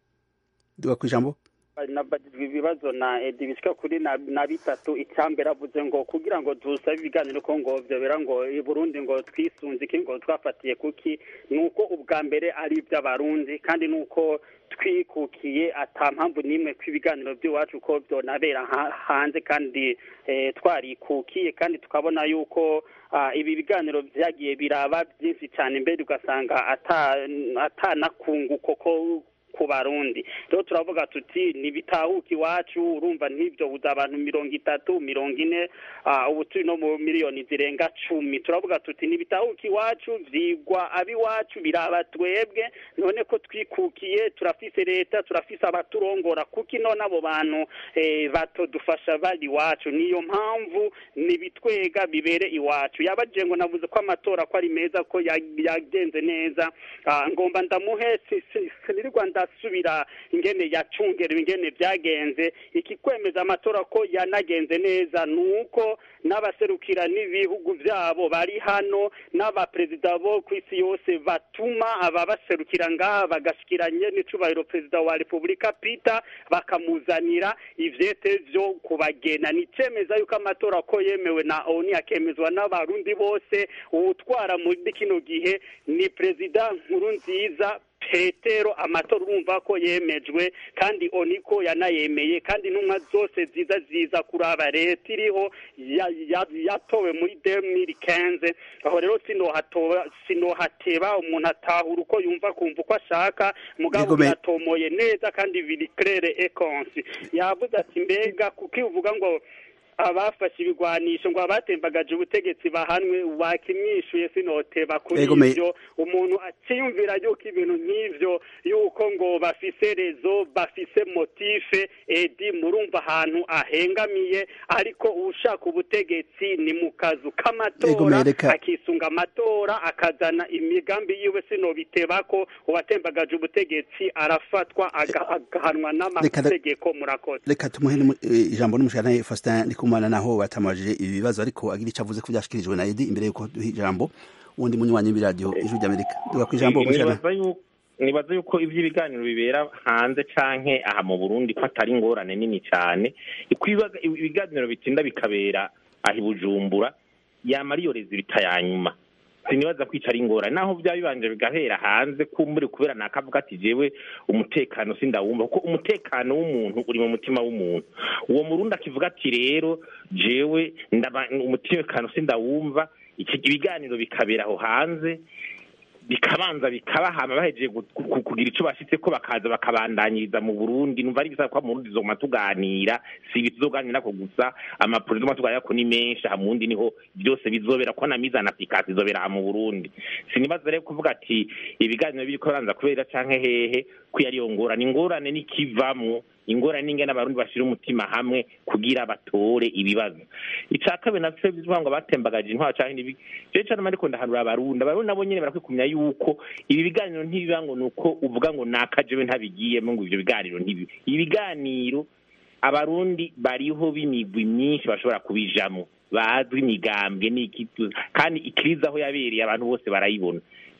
tugakwijambo nabagijwe ibibazo na edi bishyika kuri na na bitatu icyambere avuze ngo kugira ngo dusabe ibiganiro ko ngo byobera ngo i burundi ngo twisunze iki ngo twafatiye kuki ni uko ubwa mbere ari iby'abarundi kandi ni uko twikukiye ata mpamvu n'imwe ko ibiganiro by'iwacu ko byonabera ha- hanze kandi eh, twarikukiye kandi tukabona yuko ah, ibi biganiro byagiye biraba byinshi cyane mbere ugasanga ata atanakunguko ko ku barundi rero turavuga tuti ntibitahuka iwacu urumva nk'ibyo buza abantu mirongo itatu mirongo ine ah, ubu turi no mu miliyoni zirenga cumi turavuga tuti ntibitahuka iwacu vyigwa ab'iwacu biraba twebwe none ko twikukiye turafise leta turafise abaturongora kuko ino n'abo bantu eh, batodufasha bari iwacu niyo mpamvu nibitwega bibere iwacu yabajije ngo navuze ko amatora ko ari meza ko ya- yagenze neza Ah, ngomba ndamuhe si- si- sinirirwa ndasubira ingene yacungerewe ingene byagenze ikikwemeza amatora ko yanagenze neza ni uko n'abaserukira n'ibihugu byabo bari hano n'abaperezida bo ku isi yose batuma ababaserukira ngaha bagashikiranye n'icubahiro perezida wa repubulika peter bakamuzanira ivyete vyo kubagena ni icemeza yuko amatora ko yemewe na oni akemezwa n'abarundi bose uwutwara muri kino gihe ni perezida nkuru nziza petero amatora urumva ko yemejwe kandi oniko yanayemeye kandi intumwa zose ziza ziza kuraba leta iriho ya- ya- yatowe muri demiri kenze aho rero sinohatoba sinohateba umuntu atahura uko yumva kumva uko ashaka mugabo Yego, me- biratomoye neza kandi biri claire ekonsi yavuze ati mbega kuko iyo uvuga ngo abafashe ibigwanisho ngo abatembagaje ubutegetsi bahanwe wakimwishuye sinoteba kuri Yego, me- ivyo umuntu akiyumvira yuko ibintu nk'ivyo yuko ngo bafise rezo bafise motife edi murumva ahantu ahengamiye ariko ushaka ubutegetsi ni mu kazu Yego, k'amatora mereka- akisunga amatora akazana imigambi yiwe sinobiteba ko uwatembagaje ubutegetsi arafatwa aga- agahanwa n'amategeko murakoze reka tumuhe n'umu- eh, ijambo n'umushana Faustin Ndikumana naho batamajije ibi bibazo ariko agira ico avuze ko byashikirijwe na Edi imbere yuko duha ijambo uwundi munywanyi w'iradiyo ijwi ry'Amerika duga ku ijambo umushana nibaza yuko nibaza yuko ivy'ibiganiro bibera hanze canke aha mu Burundi ko atari ingorane nini cane ko ibibaga- ibiganiro bitinda bikabera aha i Bujumbura yama ariyo rezilita ya nyuma sinibaza ko ico ari ingorane naho vyaba bibanje bigahera hanze kumbure kubera nakavuga ati jewe umutekano sindawumva kuko umutekano w'umuntu uri mu mutima w'umuntu uwo murundi akivuga ati rero jewe ndaba umutekano sindawumva iki ibiganiro bikabera aho hanze bikabanza bikabahama bahejeje gu- gu- kugira ico bashitse ko bakaza bakabandanyiriza mu Burundi numva ari bisaba ko mu Burundi zoguma tuganira si ibi tuzoganira ko gusa amapuro tuguma tuganira ko ni menshi aha mu Burundi niho byose bizobera ko na mise en application izobera aha mu Burundi sinibaza rero kuvuga ati ibiganiro biriko biranza kubera canke hehe ko yari ngorane ingorane nikivamwo ingorane n'ingene abarundi bashira umutima hamwe kugira batore ibibazo ica kabiri navyo bivuga ngo batembagaje intwaro canke nibi jewe cane ariko ndahanura abarundi abarundi nabo nyene barakwikumya yuko ibi biganiro ntibiba ngo nuko uvuga ngo nakajewe ntabigiyemo ngo ivyo biganiro ntibi ibiganiro abarundi bariho b'imigwi myinshi bashobora kubijamwo bazwi imigambwe n'iki kandi ikiriza aho yabereye abantu bose barayibona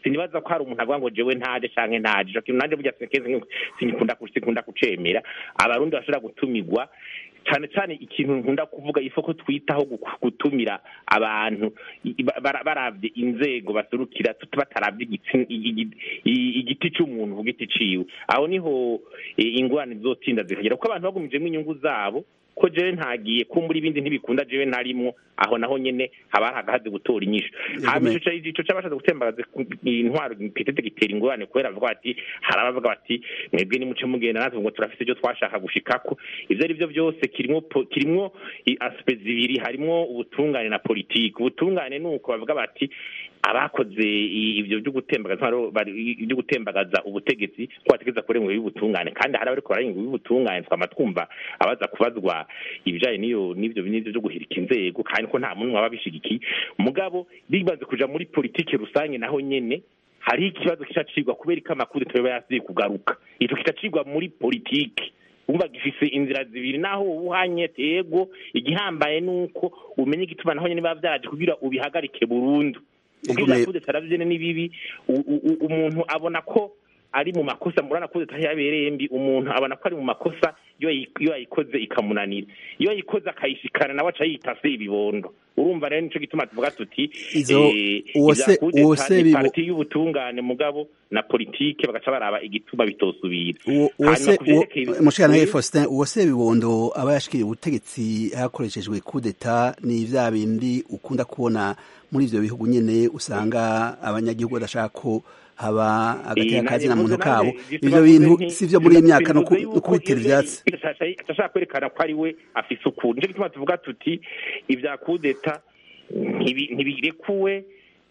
sinibaza ko hari umuntu avuga ngo jewe ntaje canke ntaje ico kintu nanje burya sinkenze sinkunda sinkunda kucemera abarundi bashobora gutumirwa cyane cyane ikintu nkunda kuvuga ifo ko twitaho gu- gutumira abantu i- ba- bara- baravye inzego baserukira tut- bataravye igitsi- igi- i- igiti c'umuntu ku giti ciwe aho niho eh, ingorane zizotinda zikagera kuko abantu bagumijemo inyungu zabo ko jewe ntagiye kumbura ibindi ntibikunda jewe ntarimwo aho naho nyene haba hari agahazi gutora inyishu hama ico ca- ico c'abashatse gutembagaza ku- intwaro kitete gitera ingorane kubera bavuga bati hari abavuga bati mwebwe nimuce mugenda natwe ngo turafise ivyo twashaka gushikako ivyo ari byo byose kirimwo po- kirimwo i- aspect zibiri harimwo ubutungane na politiki ubutungane ni uko bavuga bati abakoze i- ivyo byo gutembagaza intwaro bari- byo gutembagaza ubutegetsi ko bategeza kurenga y'ubutungane kandi hari abariko bararenga y'ubutungane twama twumva abaza kubazwa ibijanye n'iyo n'ivyo n'ivyo byo guhirika inzego kandi ko nta muntu waba bishigikiye mugabo bimaze kuja muri politiki rusange naho nyene hari ikibazo kica cigwa kubera ko amakuru tuba yasiye kugaruka ico kica cigwa muri politiki wumva gifise inzira zibiri naho ubuhanye tego igihambaye nuko umenye igituma naho nyene biba vyaje kugira ubihagarike burundu ubwiza Ego, kudeta aravyene ni bibi u- u- u- umuntu abona ko ari mu makosa murana kudeta yabereye mbi umuntu abona ko ari mu makosa iyo yayi- iyo yayikoze ikamunanira iyo yayikoze akayishikana nawe aca yita se ibibondo urumva rero nico gituma tuvuga tuti Izo- eh, uwo ivya se- kudeta uwo se ni bibo- parti y'ubutungane mugabo na politike bagaca baraba igituma bitosubira uwo uwo Hanyuma se ku vyerekeye uwo- mushikana ibi- Faustin uwo se bibondo aba yashikiriye ubutegetsi hakoreshejwe kudeta ni vya bindi ukunda kubona muri ivyo bihugu nyene usanga abanyagihugu badashaka ko haba agateka Eh, kazi na navuze muntu kabo nanjye, ivyo bivuze bintu nti- si vyo muri iyi myaka no ku- bivuze no kubitera yuko ivyatsi iyo- ashaka- ashaka kwerekana ko ari we afise ukuri nico gituma tuvuga tuti ivya kudeta ntibi- ntibirekuwe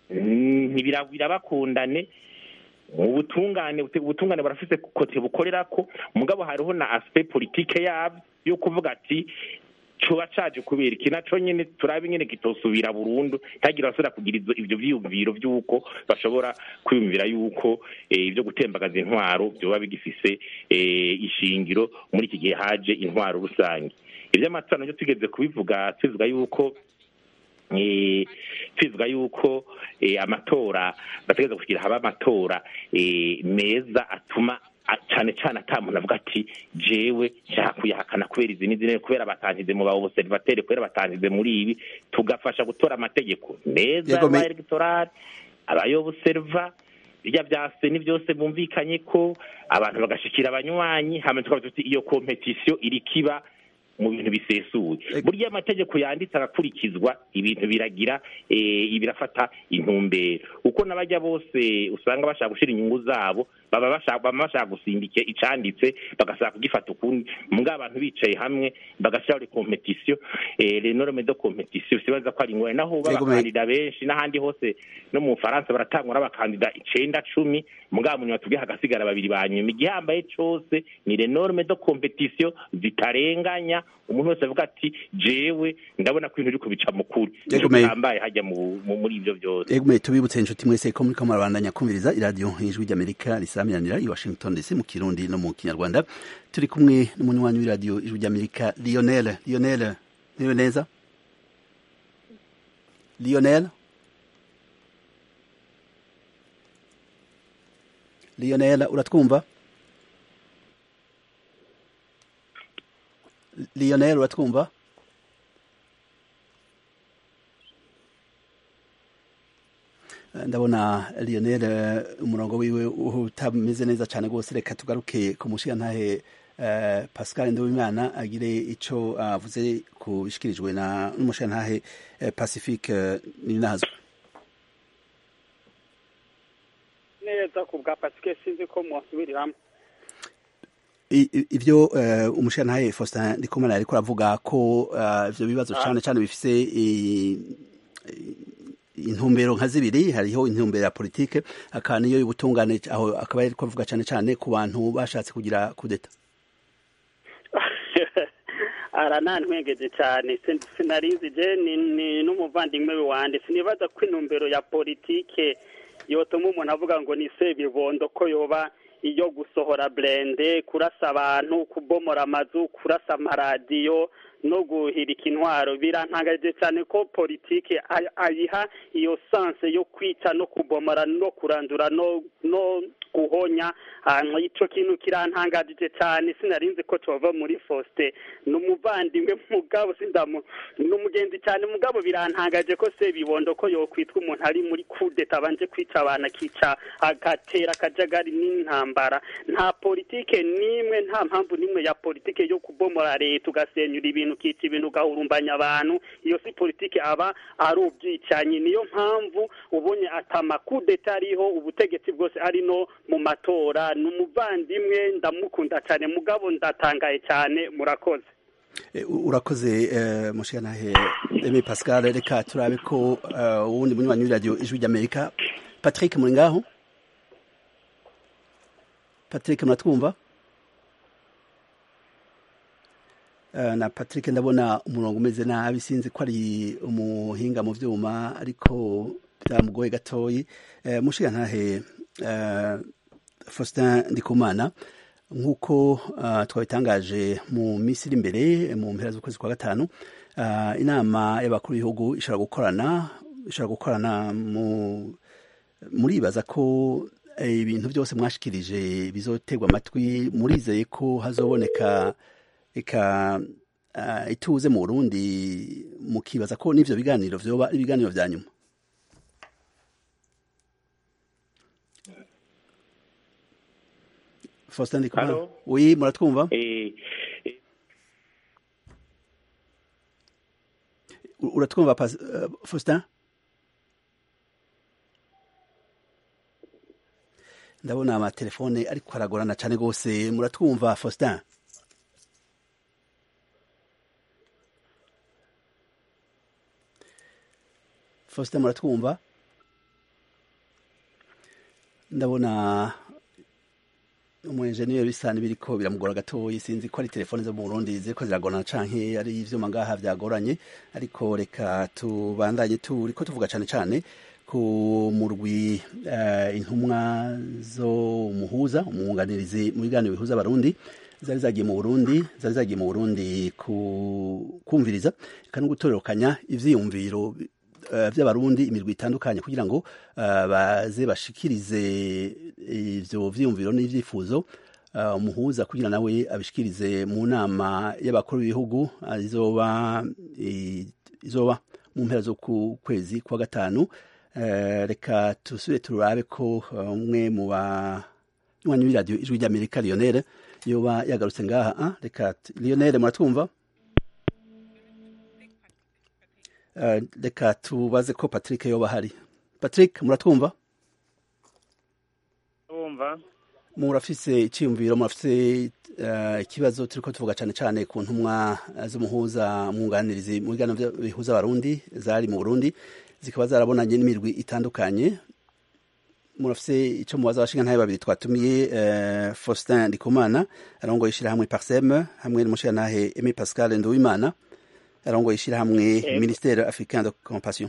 mm, ntibira- birabakundane ubutungane bute- ubutungane barafise kote bukorerako mugabo hariho na aspect politike yabyo yo kuvuga ati coba caje kubera iki naco nyene turabe nyene kitosubira burundu ntagira basubira kugira izo- ivyo vyiyumviro vy'uko bashobora kwiyumvira yuko eh, ivyo gutembagaza intwaro vyoba bigifise eh, ishingiro muri iki gihe haje intwaro rusange ivy'amatora navyo tugeze kubivuga tuvuga yuko eh, tuvuga yuko eh, amatora bategereza kugira haba amatora eh, meza atuma a- cane cane ata muntu avuga ati jewe nshaka kuyahakana kubera izi n'izi kubera batangize mu baobservateri kubera batangize muri ibi tugafasha gutora amategeko meza Yego, me- y'aba electoral abayoboserva birya vya seni byose bumvikanye ko abantu bagashikira abanywanyi hama tukavuga tuti iyo kompetisiyo iri kiba mu bintu bisesuye Ego. burya amategeko yanditse agakurikizwa ibintu biragira eh, birafata intumbero uko n'abajya bose usanga bashaka gushira inyungu zabo baba bashaka baba bashaka gusimbike icanditse bagasaba kugifata ukundi mbwa abantu bicaye hamwe bagashyiraho le competition eh, les normes de competition sibaza ko ari ingorane naho Yego, me- b'abakandida benshi n'ahandi hose no mu Bufaransa baratangwa n'abakandida icenda cumi mugabo munyuma tubwiye hagasigara babiri ba nyuma igihambaye cose ni les normes de competition zitarenganya umuntu wese avuga ati jewe ndabona ko ibintu biriko bica mu kuri Yego, nico me- gihambaye hajya mu- mu- muri ivyo vyose Egume tubibutse inshuti mwese ko muriko murabandanya kumviriza iradiyo ijwi ry'Amerika risamiranira i Washington DC mu Kirundi no mu Kinyarwanda turi kumwe n'umunywanyi w'iradiyo ijwi ry'Amerika Lionel Lionel niwe neza Lionel Lionel uratwumva Lionel uratwumva ndabona Lionel eh, umurongo wiwe utameze neza cyane rwose reka tugaruke ku mushigantahe eh, Pascal Nduwimana agire ico avuze ku bishikirijwe na n'umushigantahe eh, Pacifique eh, Ninazwe neza ku bwa pasike sinzi ko mwasubiriramo I- i- ivyo uh, umushirantahe Faustin Ndikumana ariko aravuga ko uh, ivyo bibazo cane cane bifise i- i- intumbero nka zibiri hariho intumbero ya politike akaba niyo y'ubutungane aho akaba ariko avuga cane cane ku bantu bashatse kugira kudeta aranantwengeje cyane sin- sinarizi je ni, ni n'umuvandimwe wanje sinibaza ko intumbero ya politike yotuma umuntu avuga ngo ni sebibondo ko yoba iyo gusohora burende kurasa abantu kubomora amazu kurasa amaradiyo no guhirika intwaro birantangaje cyane ko politike ayiha iyo sanse yo kwica no kubomora no kurandura no no guhonya icyo kintu kirantangajije cyane sinarinzi ko tuva muri fosite ni umuvandimwe mugabo sindamu ni umugenzi cyane mugabo birantangaje ko se bibondo ko yokwitwa umuntu ari muri kudeta abanje kwica abantu akica agatera akajagari n'intambara nta politike n'imwe nta mpamvu n'imwe ya politike yo kubomora leta ugasenyura ibintu ukica ibintu ugahurumbanya abantu iyo si politike aba ari ubwicanyi niyo mpamvu ubonye atamakudeta ariho ubutegetsi bwose ari no mu matora ni umuvandimwe ndamukunda cyane mugabo ndatangaye cyane murakoze urakoze mushanahe eme pascal reka turabe ko uwundi munywanyi w'iradiyo ijwi ry'amerika patrick muri ngaho patrick muratwumva na patrick ndabona umurongo umeze nabi sinzi ko ari umuhinga mu byuma ariko byamugoye gatoyi mushirantahe faustin ndikumana nk'uko twabitangaje mu minsi iri imbere mu mpera z'ukwezi kwa gatanu inama y'abakuru b'ibihugu ishobora gukorana ishobora gukorana muribaza ko ibintu byose mwashikirije bizoterwa amatwi murizeye ko hazoboneka reka ituze mu burundi mukibaza ko n'ibyo biganiro byoba ibiganiro bya nyuma faustin ndikumana oui muratwumva uratwumva faustin ndabona amatelefone ariko aragorana cyane rwose muratwumva faustin faustin muratwumva ndabona umuenjeniyeri bisa n'ibiriko biramugora gatoyi sinzi ko ari telefone zo mu Burundi ziriko ziragorana canke ari ivyuma ngaha vyagoranye ariko reka tubandanye turiko tuvuga cane cane ku murwi uh, intumwa zo umuhuza umwunganirizi mu biganiro bihuza abarundi zari zagiye mu Burundi zari zagiye mu Burundi ku kumviriza kandi gutororokanya ivyiyumviro by'abarundi imirwi itandukanye kugira ngo baze bashikirize ivyo vyiyumviro n'ivyifuzo umuhuza kugira nawe abishikirize mu nama y'abakuru b'ibihugu izoba izoba mu mpera zo ku kwezi kwa gatanu reka tusubire turabe ko umwe mu banywanyi b'iradiyo ijwi ry'amerika lionel yoba yagarutse ngaha reka lionel muratwumva reka tubaze ko patrick yoba ahari patrick muratwumva murafise icyiyumviro murafise ikibazo turi ko tuvuga cyane cyane ku ntumwa z'umuhuza mwunganirizi mu biganiro bihuza abarundi zari mu burundi zikaba zarabonanye n'imirwi itandukanye murafise icyo mubaza abashinga ntabe babiri twatumiye faustin ndikumana arongoye ishyirahamwe parsem hamwe n'umushingantahe aime pascal nduwimana arongoye ishyirahamwe ministere africain de compassion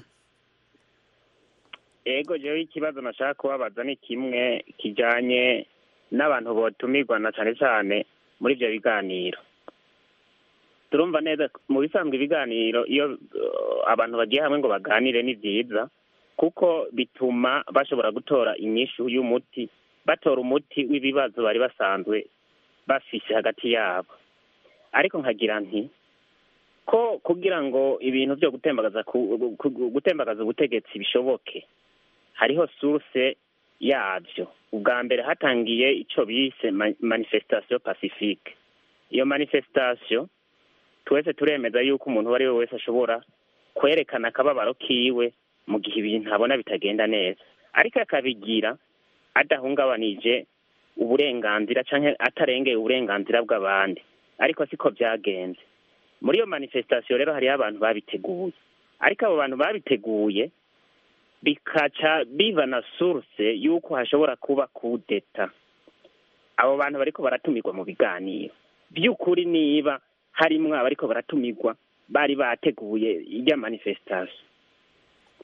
ego jewe ikibazo nashaka kubabaza ni kimwe kijanye n'abantu botumirwa na cane cane muri ivyo biganiro turumva neza mu bisanzwe ibiganiro iyo abantu bagiye hamwe ngo baganire ni vyiza kuko bituma bashobora gutora inyishu y'umuti batora umuti w'ibibazo bari basanzwe bafise hagati yabo ariko nkagira nti ko kugira ngo ibintu byo gutembagaza gutembagaza ubutegetsi bishoboke hariho source yabyo ubwa mbere hatangiye icyo bise manifestation pacifique iyo manifestation twese turemeza yuko umuntu uwo ari we wese ashobora kwerekana akababaro kiwe mu gihe ibintu abona bitagenda neza ariko akabigira adahungabanije uburenganzira cyangwa atarengeye uburenganzira bw'abandi ariko siko byagenze muri iyo manifestation rero hariho abantu babiteguye ariko abo bantu babiteguye bikaca biva na source y'uko hashobora kuba kudeta abo bantu bariko baratumirwa mu biganiro by'ukuri niba harimwo abariko baratumirwa bari bateguye irya manifestation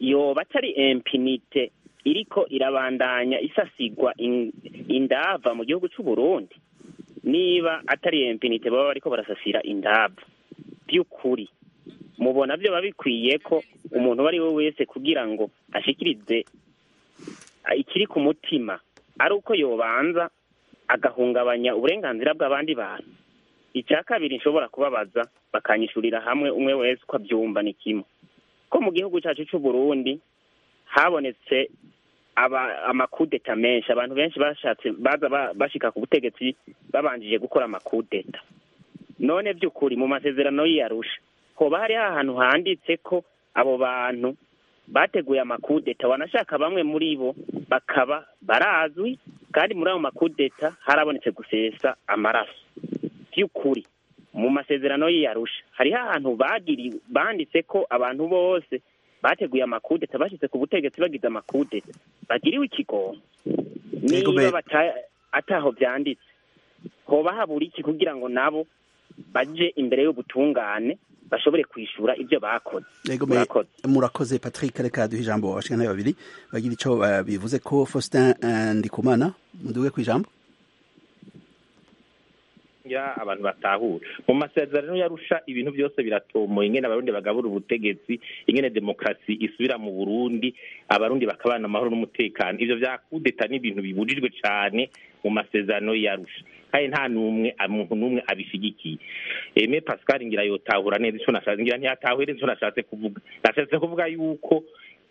yoba atari impinite iriko irabandanya isasigwa in- indava mu gihugu c'u Burundi niba atari impinite baba bariko barasasira indava by'ukuri mubona byo bikwiye ko umuntu uwo ari we wese kugira ngo ashikirize ah, ikiri ku mutima ari uko yobanza agahungabanya uburenganzira bw'abandi bantu icya kabiri nshobora kubabaza bakanyishurira hamwe umwe wese uko abyumva ni kimwe ko mu gihugu cyacu cy'u Burundi habonetse aba amakudeta menshi abantu benshi bashatse baza ba- bashika ku butegetsi babanjije gukora amakudeta none by'ukuri mu masezerano y'iyarusha hoba hari ahantu handitse ko abo bantu bateguye amakudeta wanashaka bamwe muri bo bakaba barazwi kandi muri ayo makudeta harabonetse gusesa amaraso by'ukuri mu masezerano y'iyarusha hariho ahantu bagiriwe banditse ko abantu bose bateguye amakudeta bashyize ku butegetsi bagize amakudeta bagiriwe ikigongo Yego, niba be- bata- ataho byanditse hoba habura iki kugira ngo nabo baje imbere y'ubutungane bashobore kwishura ibyo bakoze Yego, me- murakoze murakoze patrick reka duhe ijambo abashikana babiri bagira ico uh, bivuze ko faustin uh, ndikumana muduge ku ijambo ya abantu batahura mu masezerano yarusha ibintu byose biratomoye ingene abarundi bagabura ubutegetsi ingene demokarasi isubira mu burundi abarundi bakabana amahoro n'umutekano ivyo vya kudeta ni ibintu bibujijwe cane mu masezerano yarusha kandi nta n'umwe umuntu n'umwe abishigikiye eme pascal ngira yotahura neza ico nashatse ngira ntiyatahure ico nashatse kuvuga nashatse kuvuga yuko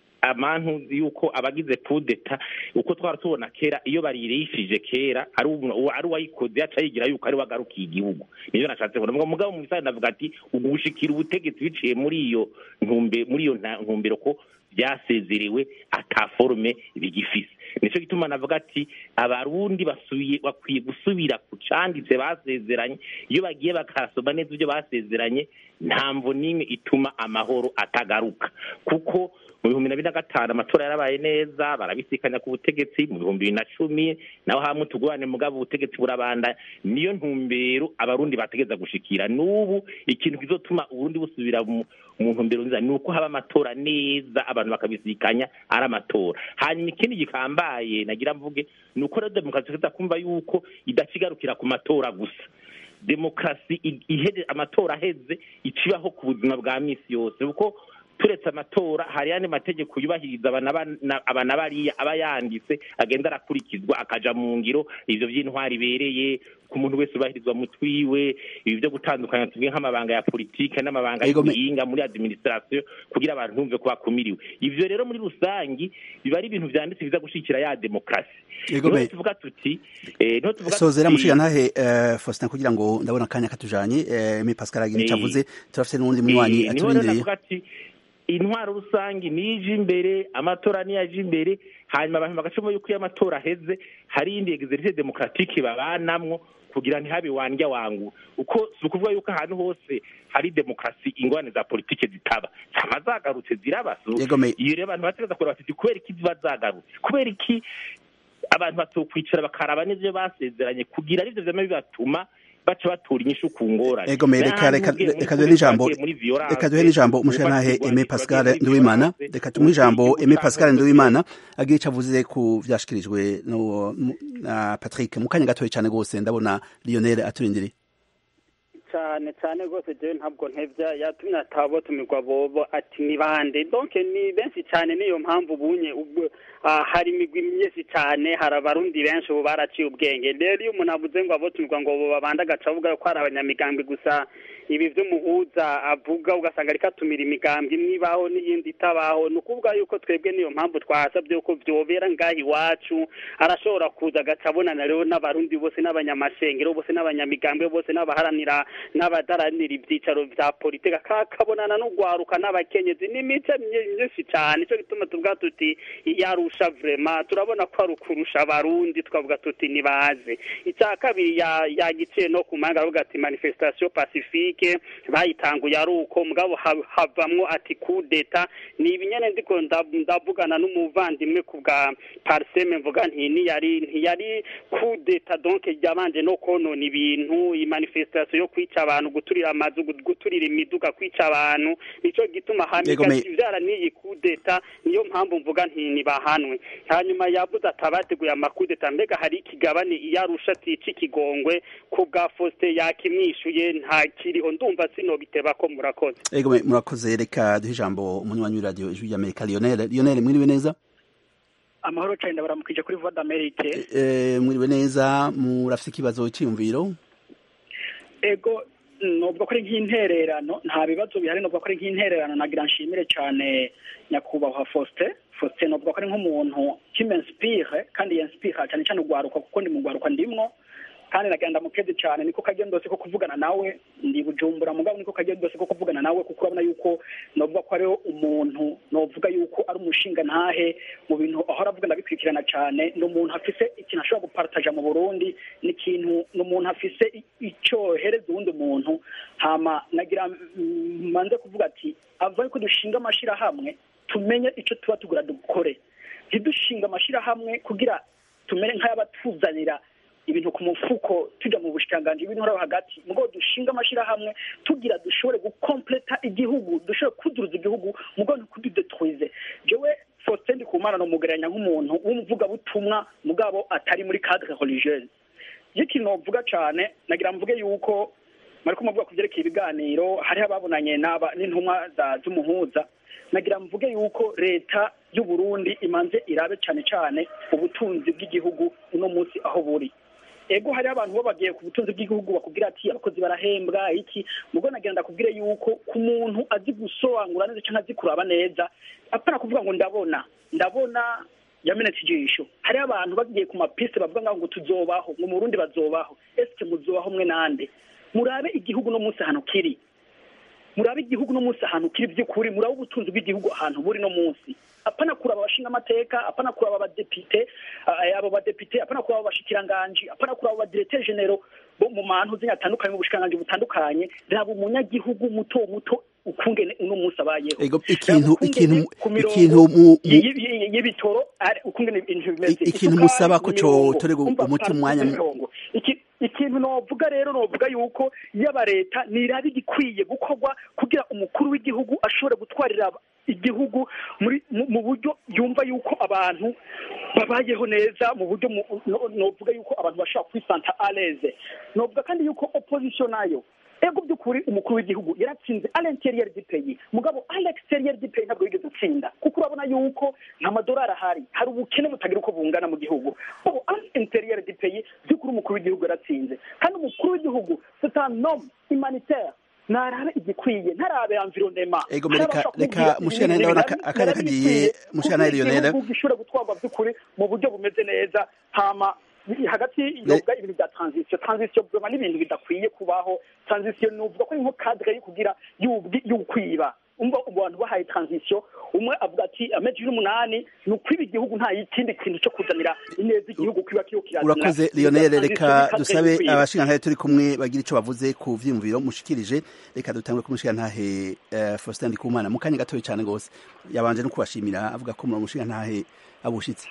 amantu yuko abagize kudeta uko twara tubona kera iyo baririshije kera ari ubu- ari uwayikoze yaca yigira yuko ari wagarukiye igihugu nivyo nashatse kuvuga Mugabo- mugabo mu bisare navuga ati ugushikira ubutegetsi biciye muri iyo ntumbe muri iyo nta- ntumbero ko byasezerewe ata forume bigifise nico gituma navuga ati abarundi basubiye bakwiye gusubira ku canditse basezeranye iyo bagiye bakasoma neza ibyo basezeranye nta mvo n'imwe ituma amahoro atagaruka kuko mu bihumbi na bibiri na gatanu amatora yarabaye neza barabisikanya ku butegetsi mu bihumbi bibiri na cumi naho hamwe tugurane mugabo ubutegetsi burabanda niyo ntumbero abarundi bategeza gushikira n'ubu ikintu kizotuma uburundi busubira mu mu ntumbero nziza ni uko haba amatora neza abantu bakabisikanya ari amatora hanyuma ikindi gikambaye nagira mvuge ni uko rero demokarasi tuza kumva yuko idacigarukira ku matora gusa demokarasi i- iheze amatora aheze icibaho ku buzima bwa misi yose kuko turetse amatora hari yandi mategeko yubahiriza abana ba- na- abana bariya aba yanditse agenda arakurikizwa akaja mu ngiro ivyo vy'intwari ibereye ku muntu wese ubahirizwa mu twiwe ibi vyo gutandukanya tuvuge nk'amabanga ya politike n'amabanga Ego, me- y'ubuhinga muri administration kugira abantu bumve ko bakumiriwe ivyo rero muri rusangi biba ari ibintu vyanditse biza gushigikira ya demokarasi Ego, niho me- tuvuga tuti eh, niho tuvuga sozera tuti- mushiga ntahe uh, faustin kugira ngo ndabona akanya katujanye uh, mi pascal agira ico Eh, avuze turafise n'uwundi munywanyi Eh, niho rero aturindiriye navuga ati intwaro rusange niyo ije imbere amatora niyo aje imbere hanyuma abantu bagacamo yuko iyo amatora aheze hari iyindi exercice demokratike babanamwo kugira ntihabe wandya wangu uko si ukuvuga yuko ahantu hose hari demokarasi ingorane za politike zitaba zama zagarutse zirabaso Yego, me- iyo rero abantu bategeza kureba bati kubera iki ziba zagarutse kubera iki abantu batokwicara bakaraba n'ivyo basezeranye kugira arivyo vyama bibatuma baca batura inyishu ku ngorane Ego me reka N'ahandi reka ugiye muri reka duhe kure n'ijambo twagiye muri violence, reka duhe n'ijambo umushiga ntahe ubufatwa Aimé bwa- Pascal bagiye muri Nduwimana violence, reka tumuhe ijambo ubutegetsi Aimé Pascal butanga Nduwimana agira ico avuze ku vyashikirijwe no mu- na Patrick mu kanya gatoya cane gose ndabona Lionel aturindiriye cyane cyane rwose jewe ntabwo ntevya yatumye atabo tumirwa bobo ati ni bande donc ni benshi cyane niyo mpamvu bunye ubwo ah, hari imigwi myinshi cyane hari abarundi benshi ubu baraciye ubwenge rero iyo umuntu avuze ngo abo tumirwa ngo bo babande agaca avuga ko hari abanyamigambwe gusa ibi vy'umuhuza avuga ugasanga ariko atumira imigambwe imwe ibaho n'iyindi itabaho ni ukuvuga yuko twebwe niyo mpamvu twasabye yuko vyobera ngaha iwacu arashobora kuza agaca abonana rero n'abarundi bose n'abanyamashengero bose n'abanyamigambwe bose n'abaharanira n'abadaranira ibyicaro vya politike kakabonana n'ugwaruka n'abakenyezi n'imice mye- myinshi cyane ico gituma tuvuga tuti iyarusha vrema turabona ko ari ukurusha abarundi tukavuga tuti nibaze icya kabiri ya- yagiciye no ku mahanga aravuga ati manifestation pacifique politike bayitanguye ari uko mugabo ha- havamwo ati kudeta ni ibinyene ndiko nda- ndavugana n'umuvandimwe ku bwa parseme mvuga nti ntiyari ntiyari kudeta donc yabanje no konona ibintu imanifestation yo kwica abantu guturira amazu gu- guturira imiduga kwica abantu nico gituma Yego, hamiga me- ivyara n'iyi kudeta niyo mpamvu mvuga nti nibahanwe hanyuma yavuze ati abateguye amakudeta mbega hari ikigabane iyo arusha atica ikigongwe ku bwa Faustin yakimwishuye nta kiriho ndumva sinobiteba ko murakoze ego me- murakoze reka duhe ijambo umunywanyi w'iradiyo ijwi ry'amerika lionel lionel mwiriwe neza amahoro cyane baramukije kuri voix d'Amerique Eh, mwiriwe neza murafise ikibazo cyiyumviro ego nubwo ko ari nk'intererano nta bibazo bihari nubwo ko ari nk'intererano nagira nshimire cyane nyakubahwa Faustin Faustin nubwo ko ari nk'umuntu kimenspire kandi yenspire cyane cyane ugwaruka kuko ndi mu gwaruka ndimwo kandi nagenda mukezi cyane niko kagendose ko kuvugana nawe ndi bujumbura mugabo niko kagendose ko kuvugana nawe kuko urabona yuko novuga ko ariho umuntu novuga yuko ari umushinga ntahe mu bintu ahora avuga ndabikurikirana cyane ni umuntu afise ikintu ashobora gupartaja mu burundi ni ikintu ni umuntu afise i- icohereza uwundi muntu hama nagira mm, manze kuvuga ati ava yuko dushinga amashirahamwe tumenye ico tuba tugura dukore ntidushinga amashirahamwe kugira tumere nk'ayabatuzanira ibintu ku mufuko tujya mu bushikiranganji bw'intore hagati mugo dushinga amashirahamwe tugira dushobore gukompleta igihugu dushobore kuduruza igihugu mugo ntikududetroize jewe Faustin Ndikumana nomugereranya nk'umuntu w'umuvugabutumwa mugabo atari muri cadre religieuse iyo ikintu novuga cane nagira mvuge yuko mariko muvuga ku vyerekeye ibiganiro hariho ababonanye n'aba n'intumwa za- z'umuhuza nagira mvuge yuko leta y'u Burundi imanze irabe cane cane ubutunzi bw'igihugu uno munsi aho buri ego hariho abantu bo bagiye ku butunzi bw'igihugu bakubwira ati abakozi barahembwa iki mugo nagira ndakubwire yuko ku muntu azi gusobanura neza cyangwa azi kuraba neza apana kuvuga ngo ndabona ndabona yamenetse ijisho hariho abantu bagiye ku mapiste bavuga ngaho ngo tuzobaho ngo mu Burundi bazobaho eske muzobaho mwe nande murabe igihugu no munsi ahantu kiri murabe igihugu no munsi ahantu kiri by'ukuri murabe ubutunzi bw'igihugu ahantu buri no munsi apana kuraba abashinga amateka apana kuraba abadepite eh, abo badepite apana kuraba abashikiranganji apana kuraba abadirecteur genero bo mu mantu zina atandukanye mu bushikiranganji butandukanye raba umunyagihugu muto muto ukungene uno munsi abayeho ego ikintu Raba ikintu ukungene ku mirongo ikintu mu mu- y- y- y- y'ibitoro ari ukungene ibintu bimeze I- ikintu Isukari musaba ko ku mirongo. cotorega Umva, umuti par- umwanya mu- mirongo. Iki- ikintu novuga rero novuga yuko yaba leta nirabe igikwiye gukorwa kugira umukuru w'igihugu ashobore gutwarira aba- igihugu muri mu mu buryo yumva yuko abantu babayeho neza mu buryo mu- no- novuga yuko abantu bashobora kwisanta aleze novuga kandi yuko opposition nayo ego by'ukuri umukuru w'igihugu yaratsinze à l'intérieur du pays mugabo à l'extérieur du pays ntabwo yigeze atsinda kuko urabona yuko nta madolari ahari hari ubukene butagira uko bungana mu gihugu ubu à l'intérieur du pays by'ukuri umukuru w'igihugu yaratsinze kandi umukuru w'igihugu c'est un homme humanitaire narabe igikwiye ntarabe environnement Ego, reka- reka mushana ndabona aka- akanya kagiye, mushana Lionel. igihugu gishobora gutwarwa by'ukuri mu buryo bumeze neza hama hagati yoga ibintu bya transition transition bwema n'ibintu bidakwiye kubaho transition nuvuga ko ari nko cadre yo kugira y'ubwi- y'ukwiba umva abantu bahaye transition umwe avuga ati amezi n'umunani ni ukwiba igihugu nta ikindi kintu cyo kuzanira ineza igihugu kiba kiyo kirazana urakoze lionel reka dusabe abashingantahe turi kumwe bagira ico bavuze ku vyiyumviro mushikirije reka dutangure kumushingantahe uh, faustin ndikumana mu kanya gatoya cane gose yabanje no kubashimira avuga ko muri umushingantahe abushitse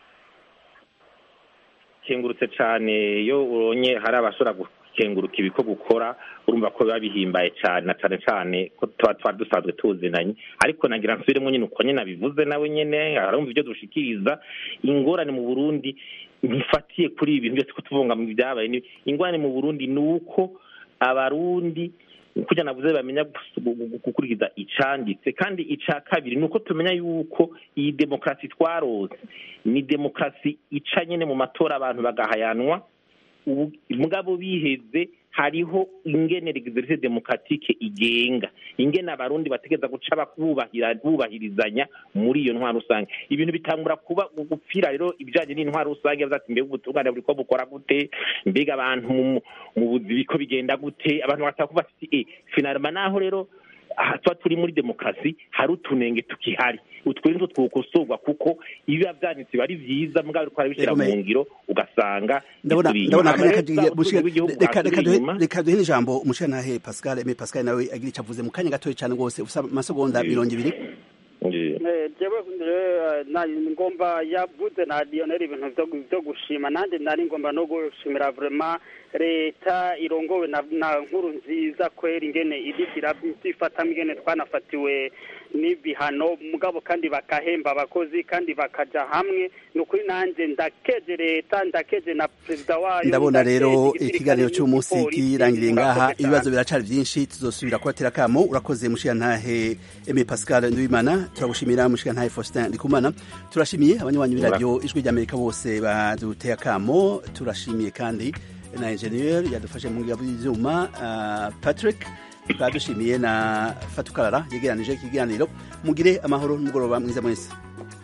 kengurutse cyane iyo uronye hari abashobora gukenguruka ibiko gukora urumva ko biba bihimbaye cyane na cyane cyane ko tuba tuba dusanzwe tuzinanye ariko nagira nsubiremo nyine uko nyine abivuze nawe nyine arumva ibyo dushikiriza ingorane mu burundi ntifatiye kuri ibi bintu byose ko tuvunga mu byabaye ni- ingorane mu burundi ni uko abarundi kugira navuze bamenya gus- gu- gu- gukurikiza icanditse kandi ica kabiri ni uko tumenya yuko iyi demokarasi twarose ni demokarasi ica nyine mu matora abantu bagahayanwa ubu mugabo biheze hariho ingene exercice demokratike igenga ingene abarundi bategeza guca bakubahira bubahirizanya muri iyo ntwaro rusange ibintu bitangura kuba gupfira rero ibijanye n'intwaro rusange yavuze ati mbega ubutungane buriko bukora gute mbega abantu mu- mu buzi biko bigenda gute abantu bashaka kuba bafite e finalima naho rero aha tuba turi muri demokarasi hari utunenge tukihari utwo nizo twokosorwa kuko ibiba byanditse biba ari byiza mugabo ariko arabishyira mu ngiro ugasanga ndabona bituri ndabona inyuma. akanya Rero kagiye za- bushika ubutunzi bw'igihugu reka reka bwasubira duhe inyuma. reka duhe n'ijambo umushantahe Pascal Aime Pascal nawe agira icyo avuze mu kanya gatoya cyane rwose usa amasegonda mirongo ibiri Eh, jewe eh, na- ngomba yavuze na Lionel ibintu vyo gu- vyo gushima nanjye nari ngomba no gushimira vraiment leta irongowe na, na nkuru nziza kweri ingene idikira ifata ingene twanafatiwe n'ibihano mugabo kandi bakahemba abakozi kandi bakaja hamwe ni ukuri nanjye ndakeje leta ndakeje na perezida wayo ndabona ndakeje rero igisirikare ikiganiro cy'umunsi n'igipolisi. kirangiriye ngaha Murakoze ibibazo cyane. biracari byinshi tuzosubira kubatera kamo urakoze mushiyantahe Aime Pascal Nduwimana turagushimira mushiyantahe Faustin Ndikumana turashimiye abanywanyi b'iradiyo ijwi ry'Amerika bose baduteye akamo turashimiye kandi na engineer yadufashe mu ngabo y'ivyuma uh, Patrick tukaba dushimiye na Fatukarara yegeranije ikiganiro mugire amahoro n'umugoroba mwiza mwese